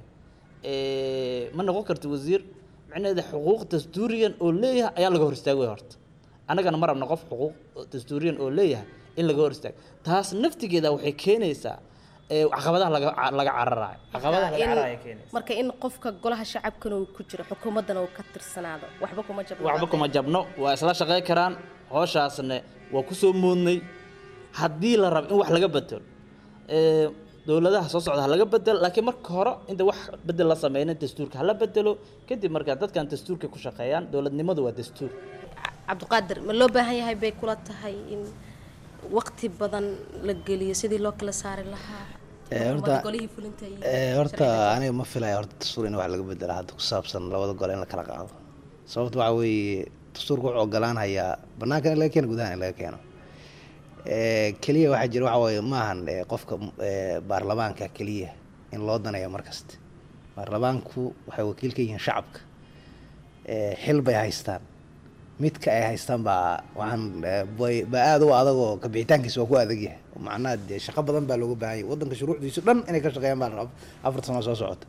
ee, ma noqon karti wasiir micnaheeda xuquuq dastuuriyan oo leeyahay ayaa laga hor istaagay horta annagana ma rabno qof xuquuq dastuuriyan oo leeyahay in laga hor istaago taas naftigeeda waxay keenaysaa ee, caqabadaha laga ca- laga cararayo caqabadaha laga In- cararayo keenaysa marka in qofka golaha shacabkana uu ku jiro xukuumaddana uu ka tirsanaado waxba kuma jabno waxba kuma jabno waa isla shaqey karaan hooshaasna waa kusoo moodnay haddii la rabo in wax laga bedelo ee, dowladaha soo socda ha laga bedelo laakiin marka hore inta wax bedel la sameynin dastuurka hala bedelo kadib markaa dadkan dastuurka ku shaqeeyaan dowladnimadu waa dastuur cabdiqaadir ma loo baahan yahay bay kula tahay in waqti badan la geliyo sidii loo kala saari lahaa Eh, xukuumadda horta- golihii fulinta iyo Eh, horta sharciga aniga ma filaya horta dastuur in wax laga bedela hadda ku saabsan labada gole in la kala qaado sababta waxaa weeye dastuurka wuxuu ogolaanayaa banaankan in laga keeno gudahan in laga keeno Eh, keliya waxaa jira waxa weeye maahan eh, qofka eh, baarlamaanka keliya in loo daneeyo markasta baarlamaanku waxay wakiil ka yihiin shacabka Eh, xil bay haystaan midka ay haystaan baa waxaan eh, bay- baa aada u adag oo kabixitaankiisa waa ku adag yahay macnaha dee shaqo badan baa looga baahan yahay waddanka shuruucdiisu dhan inay ka shaqeeyaan baa la rabaa afar sano soo socota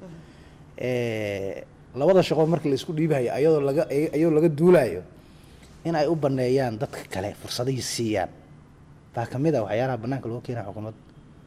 Eh, labada shaqo marka la isku dhiibayo ayadoo laga ayadoo laga duulayo in ay u baneeyaan dadka kale fursadihii siiyaan baa kamid ah waxyaalaha banaanka loo keenaya xukuumadda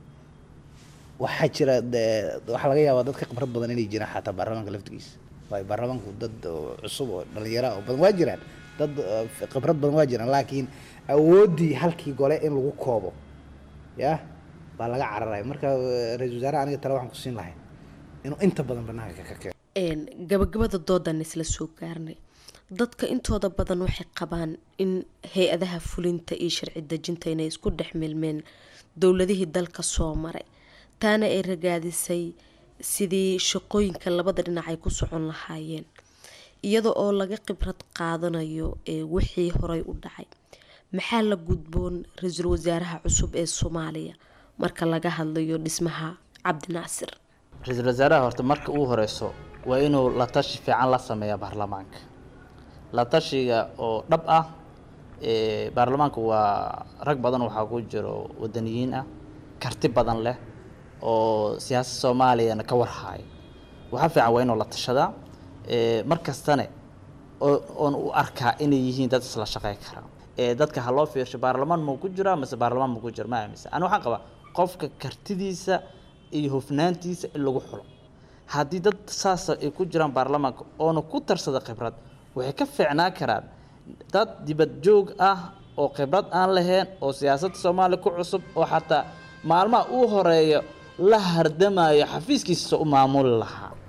waxaa jira dee waxaa laga yaabaa dad ka khibrad badan inay jiraan xataa baarlamaanka laftigiisa waayo baarlamaanku dad oo cusub oo dhalinyaro ah oo badan waa jiraan dad eh, khibrad badan waa jiraan laakiin awooddii halkii gole in lagu koobo ya baa laga cararaya marka eh, ra-iisul wasaaraha aniga tale waxaan ku siin lahay inuu inta badan banaanka ka keeno Een, gabagabada doodan isla soo gaarnay dadka intooda badan waxay qabaan in hay-adaha fulinta iyo sharci dejinta inay isku dhex milmeen dowladihii dalka soo maray taana ay ragaadisay sidii shaqooyinka labada dhinac ay ku socon lahaayeen iyada oo laga khibrad qaadanayo ee wixii horay u dhacay maxaa la gudboon ra-iisul wasaaraha cusub ee soomaaliya marka laga hadlayo dhismaha cabdinaasir ra-iisul wasaaraha horta marka uu horeyso waa inuu la tashi fiican la sameeya baarlamaanka la tashiga oo dhab ah ee, baarlamaanka waa rag badan waxaa ku jiro wadaniyiin ah karti badan leh oo siyaasad soomaaliyana ka warhaayo waxaa fiican waa inuu la tashadaa ee, mar kastane oo- oon u arkaa inay yihiin dad isla shaqey kara ee dadka ha loo fiirsho baarlamaan muu ku jiraa mise baarlamaan muu ku jira ma aaminsan ani waxaan qabaa qofka kartidiisa iyo hufnaantiisa in lagu xulo haddii dad saasa ay ku jiraan baarlamaanka oona ku tarsada khibrad waxay ka fiicnaan karaan dad dibad joog ah oo khibrad aan lahayn oo siyaasadda soomaaliya ku cusub oo xataa maalmaha uu horeeyo la hardamayo xafiiskiisa u maamuli lahaa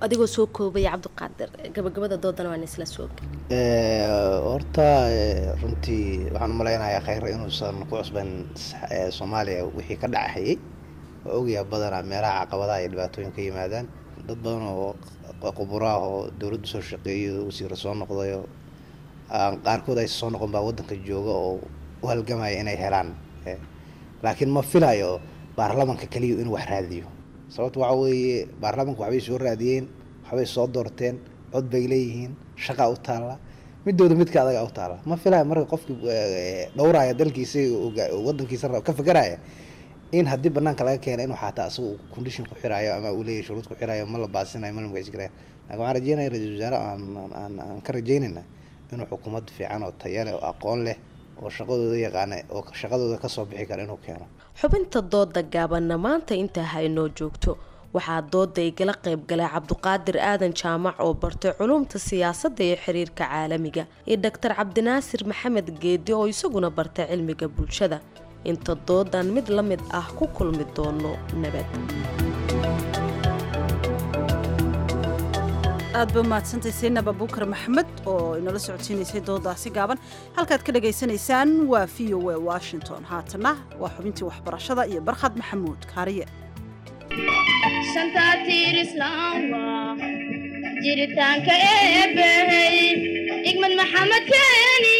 adigoo soo koobaya cabdiqaadir gabagabada doodana waan isla soo gal Eh, horta eh, runtii waxaan u malaynayaa khayr inuusan ku cusban eh, soomaaliya wixii ka dhacayay waa ogyahay badanaa meelaha caqabadaha iyo dhibaatooyin ka yimaadaan dad badan oo quburo ah oo dowladdu soo shaqeeyo wasiiro soo noqdayo aan qaarkood ay soo noqon baa wadanka jooga oo u halgamaya inay helaan Eh, laakiin ma filayo baarlamanka keliya inuu wax raadiyo sababto waxa weeye baarlamanka waxbay soo raadiyeen waxbay soo doorteen cod bay leeyihiin shaqa u taalla midooda midka adaga u taalla ma filayo marka qofkii eh, dhowraya dalkiisa oga- wadankiisa rab- ka fekeraya in haddii banaanka laga keena inuu xataa asaga uu condition ku xirayo ama uu leeyahay shuruud ku xirayo ma la baasinayo ma la magaciskarayo laakiin waxaan rajeynaya ra-iisul wasaare aan aan- aan aan ka rajeynayna inuu xukuumad fiican oo tayo leh oo aqoon leh oo shaqadooda yaqaana oo shaqadooda kasoo bixi kara inuu keeno xubinta dooda gaabanna maanta intaa ha inoo joogto waxaa dooda igala qayb galay cabduqaadir aadan jaamac oo bartay culumta siyaasadda iyo xiriirka caalamiga iyo doctor cabdinaasir maxamed geedi oo isaguna bartay cilmiga bulshada inta doodan mid la mid ah ku kulmi doono nabad aad ba mahadsantahay saynab abuukar maxamed oo inala socodsiinaysay doodaasi gaaban halkaad ka dhagaysanaysaan waa v o a washington haatana waa xubintii waxbarashada iyo barkhad maxamuud kaariye shanta tiir islaam waa jiritaanka eebbahey igmad maxamed keeni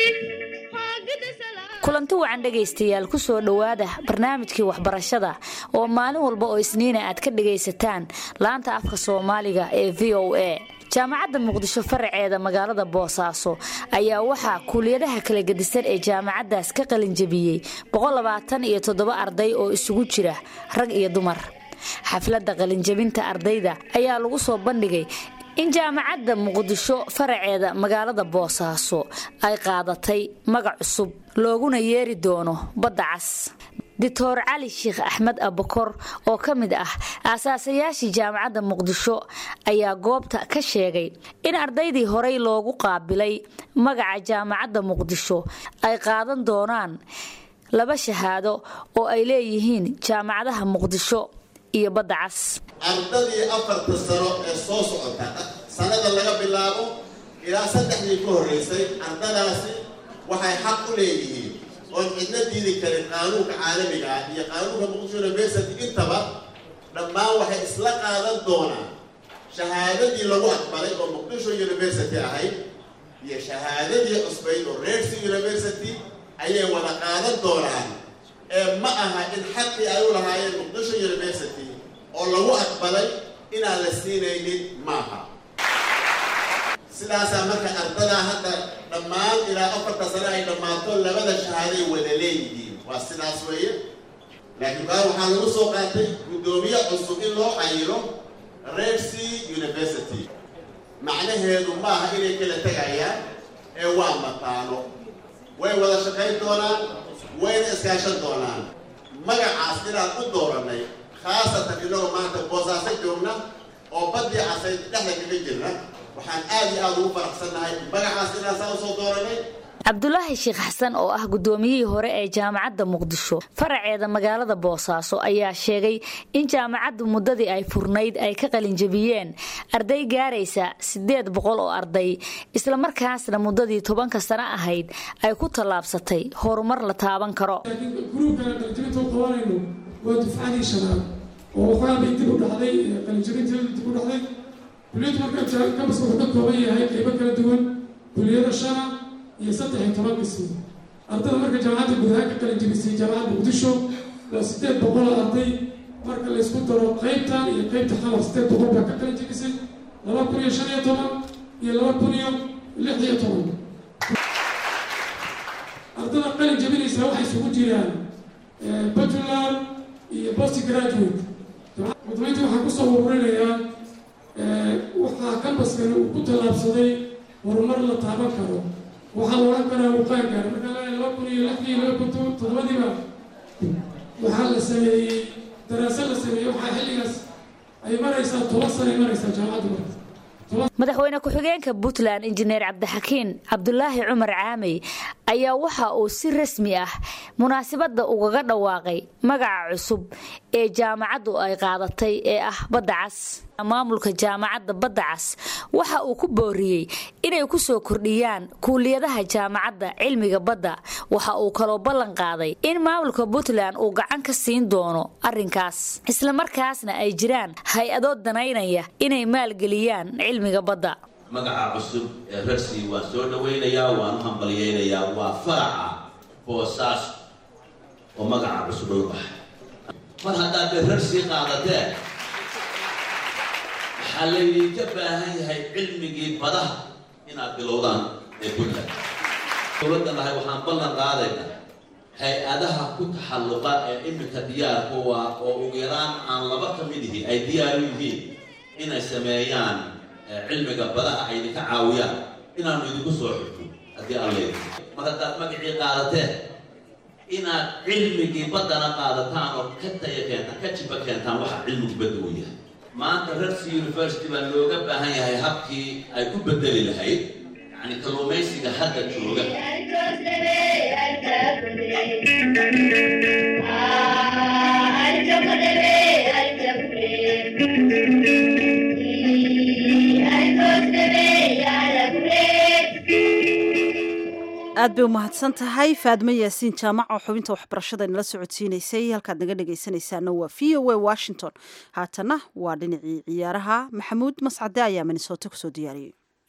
kulanti wacan dhegaystayaal ku soo dhowaada barnaamijkii waxbarashada oo maalin walba oo isniina aad ka dhagaysataan laanta afka soomaaliga ee v o a jaamacadda muqdisho faraceeda magaalada boosaaso ayaa waxaa kuuliyadaha kala gedisan ee jaamacaddaas ka qalinjabiyey iyo toddoba arday oo isugu jira rag iyo dumar xafladda qalinjabinta ardayda ayaa lagu soo bandhigay in jaamacadda muqdisho faraceeda magaalada boosaaso ay qaadatay magac cusub looguna yeeri doono badda cas doctor cali sheekh axmed abakor oo ka mid ah aasaasayaashii jaamacadda muqdisho ayaa goobta ka sheegay in ardaydii horey loogu qaabilay magaca jaamacadda muqdisho ay qaadan doonaan laba shahaado oo ay leeyihiin jaamacadaha muqdisho iyo badda cas ardadii afarta sano ee soo socota sanada laga bilaabo ilaa saddexdii ka horreysay ardadaasi waxay xaq u leeyihiin oon cidna diidi karin qaanuunka caalamiga ah iyo qaanuunka muqdisho university intaba dhammaan waxay isla qaadan doonaan shahaadadii lagu aqbalay oo muqdisho university ahayd iyo shahaadadii cusbayd oo rersi university ayay wada qaadan doonaan ee ma aha in xaqii ay u lahaayeen muqdisho university oo lagu aqbalay inaan la siinaynin maaha sidaasaa marka ardadaa hadda dhammaan ilaa afarta sane ay dhammaato labada shahaaday wada leeyihiin waa sidaas weeye laakiin kaa waxaa lagu soo qaatay guddoomiye cusub in loo cayilo rersi university macnaheedu maaha inay kala tegayaan ee waa mataano way wada shaqayn doonaan wayna iskaashan doonaan magacaas inaan u dooranay khaasatan inagoo maanta boosaaso joogna oo baddii casayd dhexda kaga jirna waxaan aad iyo aada ugu faraxsannahay magacaas inaan saa usoo dooranay cabdulaahi sheekh xasan oo ah guddoomiyihii hore ee jaamacadda muqdisho faraceeda magaalada boosaaso ayaa sheegay in jaamacaddu muddadii ay furnayd ay ka qalinjabiyeen arday gaaraysa siddeed boqol oo arday islamarkaasna muddadii tobanka sano ahayd ay ku tallaabsatay horumar la taaban karo gruubkana qalinjabinta u qabanayno waa dufcadii shanaad oo waxaa bay dib u dhacday qalinjabinteedu dib u dhacday kuliyaddu marka kabaska wuxuu ka kooban yahay qaybo kala duwan kuliyada shana iyo saddex iyo toban qismi ardada marka jaamacadda guud ahaan ka qalinjabisay jaamacadda muqdisho waa siddeed boqol oo arday marka laysku daro qaybtan iyo qaybta xamar siddeed boqol baa ka qalinjabisay laba kun iyo shan iyo toban iyo laba kun iyo lix iyo toban ardada qalin jabinaysa waxay isugu jiraan bachelor iyo post graduate madaxweynta waxaa kusoo ururinayaa waxaa kambaskani uu ku tallaabsaday horumar la taaban karo waxaa la odhan karaa uu qaan gaara markaa leeyahay laba kun iyo lixdii laba kun toddobadiiba waxaa la sameeyey daraasad la sameeyey waxaa xilligaas ay maraysaa toban sano ay maraysaa jaamacaddu marka madaxweyne ku-xigeenka puntland injineer cabdixakiin cabdulaahi cumar caamey ayaa waxa uu si rasmi ah munaasabadda ugaga dhawaaqay magaca cusub ee jaamacaddu ay qaadatay ee ah badda cas maamulka jaamacadda badda cas waxa uu ku booriyey inay ku soo kordhiyaan kuuliyadaha jaamacadda cilmiga badda waxa uu kaloo ballan qaaday in maamulka puntland uu gacan ka siin doono arrinkaas islamarkaasna ay jiraan hay-ado danaynaya inay maalgeliyaan cilmiga badda magaca cusub ee rarsi waan soo dhawaynayaa waan u hambalyaynayaa waa faraca boosaas oo magaca cusub loo baxay mar haddaad dee rarsi qaadateen waxaa laydinka baahan yahay cilmigii badaha inaad bilowdaan ee puntland dowladdan lahay waxaan ballan qaadaynaa hay-adaha ku taxalluqa ee iminka diyaarku waa oo ugu yaraan aan laba ka mid ihi ay diyaar u yihiin inay sameeyaan cilmiga badaha ay idinka caawiyaan inaanu idinku soo xirto haddii alla mar haddaad magacii qaadateen inaad cilmigii baddana qaadataan oo ka taya keentaan ka jiba keentaan waxa cilmigu badda uu yahay maanta rarsi university baa looga baahan yahay habkii ay ku bedeli lahayd yacni kalluumaysiga hadda jooga aad bay u mahadsan tahay faadmo yaasiin jaamac oo xubinta waxbarashada inala socodsiinaysay halkaad naga dhegaysanaysaana waa v o a washington haatana waa dhinacii ciyaaraha maxamuud mascade ayaa minnesota kusoo diyaariyey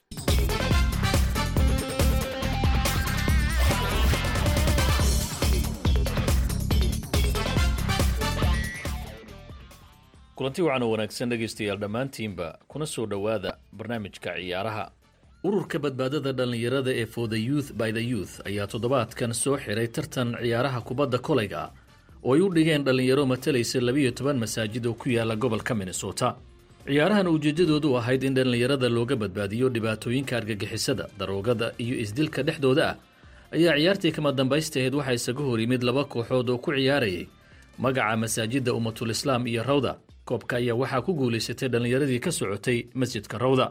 kulanti wacan oo wanaagsan dhegaystayaal dhammaantiinba kuna soo dhowaada barnaamijka ciyaaraha ururka badbaadada dhallinyarada ee for the youth by the youth ayaa toddobaadkan soo xiray tartan ciyaaraha kubadda kolayga oo ay u dhigeen dhallinyaro matalaysa labiyo toban masaajid oo ku yaala gobolka minnesota ciyaarahan ujeeddadoodu ahayd in dhallinyarada looga badbaadiyo dhibaatooyinka argagixisada daroogada iyo isdilka dhexdooda ah ayaa ciyaartii kama dambaystaheed waxaa isaga hor yimid laba kooxood oo ku ciyaarayay magaca masaajidda ummatul islaam iyo rawda koobka ayaa waxaa ku guulaysatay dhallinyaradii ka socotay masjidka rawda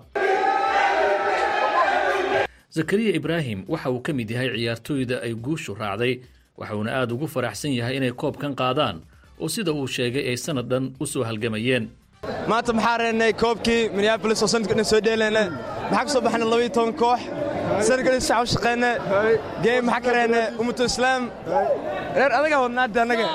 zakariya ibraahim waxa uu ka mid yahay ciyaartooyda ay guushu raacday waxauna aad ugu faraxsan yahay inay koobkan qaadaan oo sida uu sheegay ay sanad dhan u soo halgamayeen maanta maxaa reennay koobkii minneabolis oo sanadka dhan soo dheelayna maxaa ka soo baxnay labayo toban koox sanadkan sax u shaqeyna geem maxaa ka reennay ummatu islaam reer adaga wadnaada annaga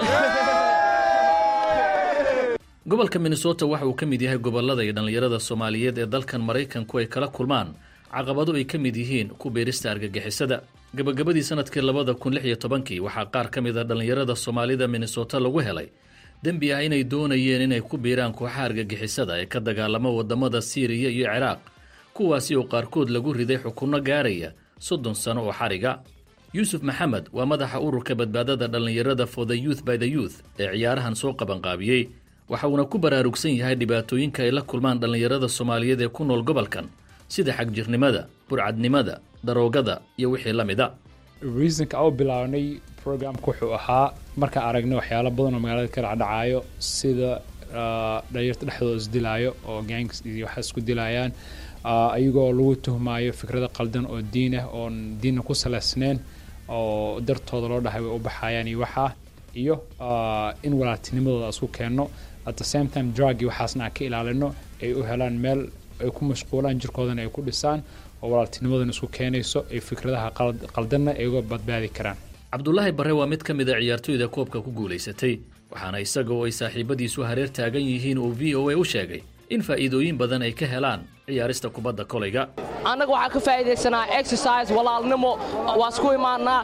gobolka minnesota waxa uu ka mid yahay gobollada iyo dhallinyarada soomaaliyeed ee dalkan maraykanku ay kala kulmaan caqabado ay ka mid yihiin ku beerista argagixisada gabagabadii sanadkii labada kun lix iyo tobankii waxaa qaar ka mid a dhallinyarada soomaalida minnesota lagu helay dembi ah inay doonayeen inay ku biiraan kooxaha argagixisada ee ka dagaalama wadamada siiriya iyo ciraaq kuwaasi oo qaarkood lagu riday xukunno gaaraya soddon sano oo xariga yuusuf maxamed waa madaxa ururka badbaadada dhallinyarada for the youth by the youth ee ciyaarahan soo qabanqaabiyey waxa uuna ku baraarugsan yahay dhibaatooyinka ay la kulmaan dhallinyarada soomaaliyeed ee ku nool gobolkan sida xagjirnimada burcadnimada daroogada iyo wixii la mida reasonka u bilaabnay programka wuxuu ahaa markaan aragnay waxyaalo badan oo magaalada ka dhacdhacaayo sida dhalinyarta dhexdooda isdilaayo oo gangs iyo waxaa isku dilayaan ayagoo lagu tuhmaayo fikrada qaldan oo diin ah oon diinna ku salaysnayn oo dartooda loo dhahay way u baxayaan iyo waxaa iyo in walaaltinimadooda isku keenno at the same time drug iyo waxaasna aan ka ilaalino ay u helaan meel ay ku mashquulaan jirkoodana ay ku dhisaan oo walaaltinimadan isku keenayso ay fikradaha qaldanna ay uga badbaadi karaan cabdulaahi barre waa mid ka mid a ciyaartooyda koobka ku guulaysatay waxaana isaga oo ay saaxiibadiisu hareer taagan yihiin uu v o a u sheegay in faa'iidooyin badan ay ka helaan ciyaarista kubadda kolayga annaga waxaa ka faa'iidaysanaa exercise walaalnimo waa isku imaannaa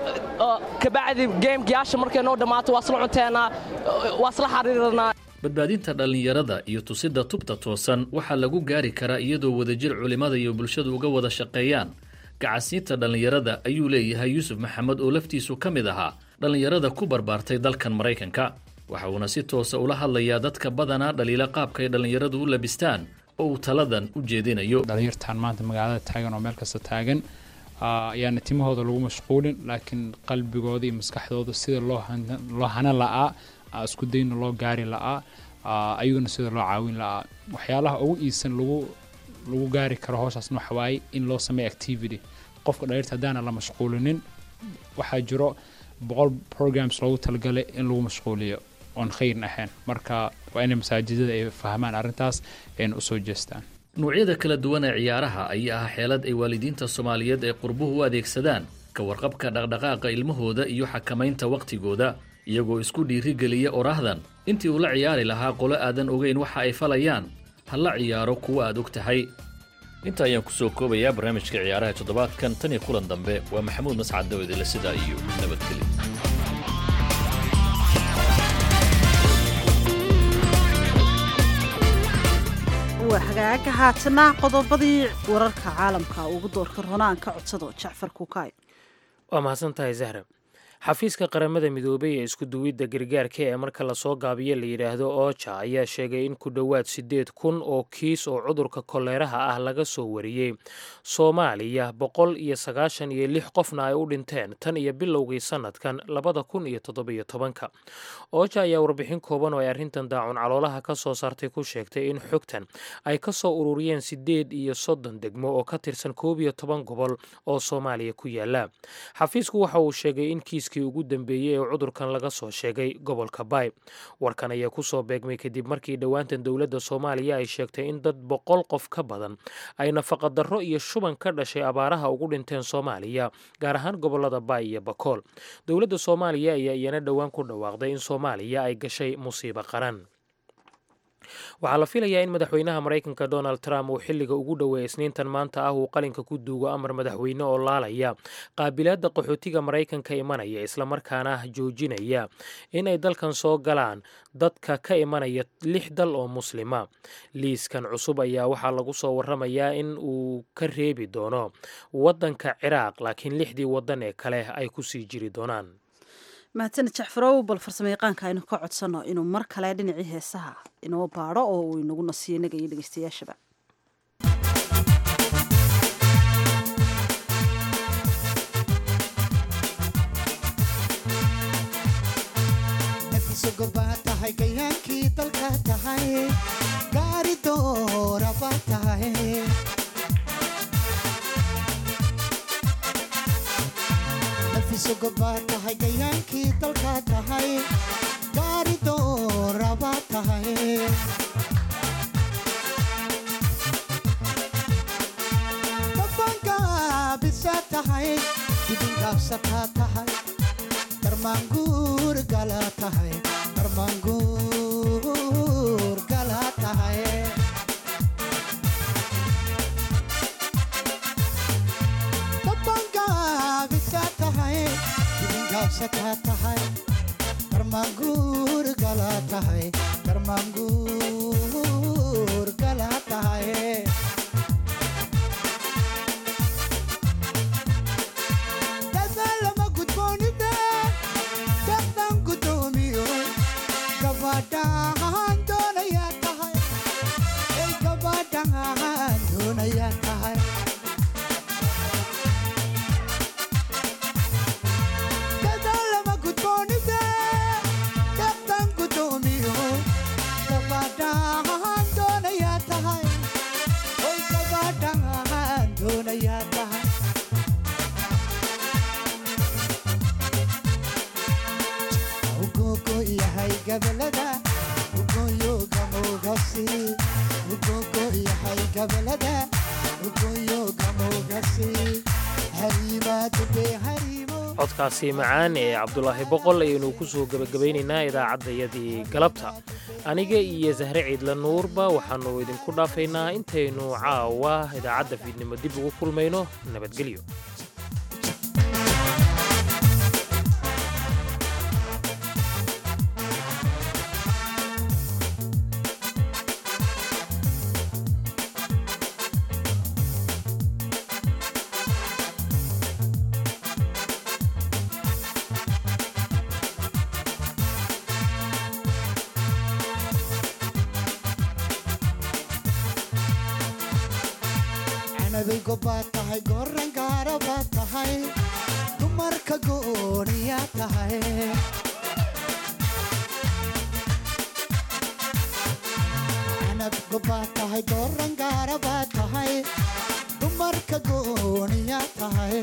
kabacdi geemkiyaasha markay noo dhammaato waa isla cunteenaa waa isla xariiranaa badbaadinta dhallinyarada iyo tusidda tubta toosan waxaa lagu gaari karaa iyadoo wadajir culimmada iyo bulshadu uga wada shaqeeyaan gacasiinta dhallinyarada ayuu leeyahay yuusuf maxamed oo laftiisu ka mid ahaa dhallinyarada ku barbaartay dalkan maraykanka waxa uuna si toosa ula hadlayaa dadka badanaa dhaliila qaabka ay dhallinyaradu u labistaan oo uu taladan u jeedinayo dhalinyartan maanta magaalada taagan oo meel kasta taagan ayaana timahooda lagu mashquulin laakiin qalbigooda iyo maskaxdooda sida loo hana la'aa isku dayna loo gaari la'aa ayaguna sida loo caawin la'aa waxyaalaha ugu iisan lagu lagu gaari karo howshaasna waxa waaye in loo sameeyo activity qofka dhaliirta haddaana la mashquulinin waxaa jiro boqol programs loogu talagalay in lagu mashquuliyo oon khayrin ahayn marka waa inay masaajidada ay fahmaan arrintaas ayna usoo jeestaan nuucyada kala duwan ee ciyaaraha ayaa ah xeelad ay waalidiinta soomaaliyeed ee qurbuhu u adeegsadaan ka warqabka dhaqdhaqaaqa ilmahooda iyo xakamaynta wakhtigooda iyagoo isku dhiirigeliya oraahdan intii uu la ciyaari lahaa qolo aadan ogeyn waxa ay falayaan ha la ciyaaro kuwa aad og tahay inta ayaan ku soo koobayaa barnaamijka ciyaaraha toddobaadkan tan iyo kulan dambe waa maxamuud mascad dawedele sidaa iyo nabadgelyo waa hagaaga haatana qodobadii wararka caalamka ugu doorka ronaan ka codsado jacfar kukaay waa mahadsan tahay zahra xafiiska qaramada midoobay ee isku duwidda gargaarka ee marka lasoo gaabiyo la yidhaahdo ooja ayaa sheegay in ku dhowaad siddeed kun oo kiis oo cudurka koleeraha ah laga soo wariyey soomaaliya boqol iyo sagaashan iyo lix qofna ay u dhinteen tan iyo bilowgii sannadkan labada kun iyo toddobiyo tobanka ooja ayaa warbixin kooban oo ay arrintan daacun caloolaha ka soo saartay ku sheegtay in xogtan ay ka soo ururiyeen siddeed iyo soddon degmo oo ka tirsan koob iyo toban gobol oo soomaaliya ku yaala xafiisku waxa uu sheegay in kiis kii ugu dambeeyey ee cudurkan laga soo sheegay gobolka baay warkan ayaa kusoo beegmay kadib markii dhowaantan dowladda soomaaliya ay sheegtay in dad boqol qof ka badan ay nafaqadarro iyo shuban ka dhashay abaaraha ugu dhinteen soomaaliya gaar ahaan gobolada baay iyo bakool dowladda soomaaliya ayaa iyana dhowaan ku dhawaaqday in soomaaliya ay gashay musiibo qaran waxaa la filayaa in madaxweynaha maraykanka donald trump uu xilliga ugu dhoweeya isniintan maanta ah uu qalinka ku duugo amar madaxweyne oo laalaya qaabilaadda qaxootiga maraykanka imanaya islamarkaana joojinaya in ay dalkan soo galaan dadka ka imanaya lix dal oo muslima liiskan cusub ayaa waxaa lagu soo waramayaa in uu ka reebi doono waddanka ciraaq laakiin lixdii waddan ee kale ay kusii jiri doonaan mahadsanid jacfarow bal farsamayaqaanka aynu ka codsanno inuu mar kale dhinacii heesaha inoo baadho oo uu inagu nasiyo inaga iyo dhegeystayaashaba nafisogobaa tahay gayaankii dalka tahay gaari dooraba tahay nafisogobaa tahay gayaankii dalka tahay gaari dooraba tahay dabangaabisa tahay dibingaabsataa tahay darmaanguur gala tahay darmaanguur gala tahay dabangaabisa tahay dibingaabsataa tahay darmaanguur gala tahay darmaanguur gala tahay dadaalama gudboonida daqdan gudoomiyo gabadhaan doonayaa tahay ay gabadhaan doonayaa tahay dadaalama gudboonida daqdan gudoomiyo gabadhaan doonayaa tahay ay gabadhaan doonayaa tahay ugogo yahay gabalada ugoyo gamogasi ugogo yahay gabalada ugoyo gamogasi hariimaadube hariimo codkaasi macaan ee cabdulaahi boqol ayaynu ku soo gebagabaynaynaa idaacaddayadii galabta aniga iyo sahre ciidla nuurba waxaannu idinku dhaafaynaa intaynu caawa idaacadda fiidnimo dib ugu kulmayno nabadgelyo canabay gobaad tahay goran gaarabaad tahay dumarka gooniyaa tahay gunaanad gobaad tahay dooran gaara baad tahay dumarka gooniya tahay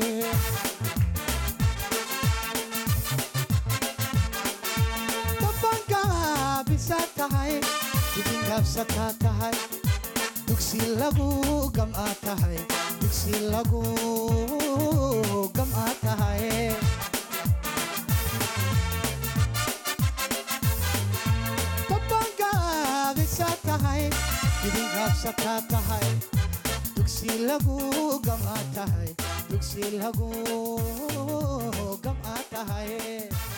dabangaabisa tahay dibingaabsataa tahay dugsi lagu gam'aa tahay dugsi lagu gam'aa tahay dabangaabisa tahay dibingaabsataa tahay dugsi lagu gam'aa tahay dugsi lagu gam'aa tahay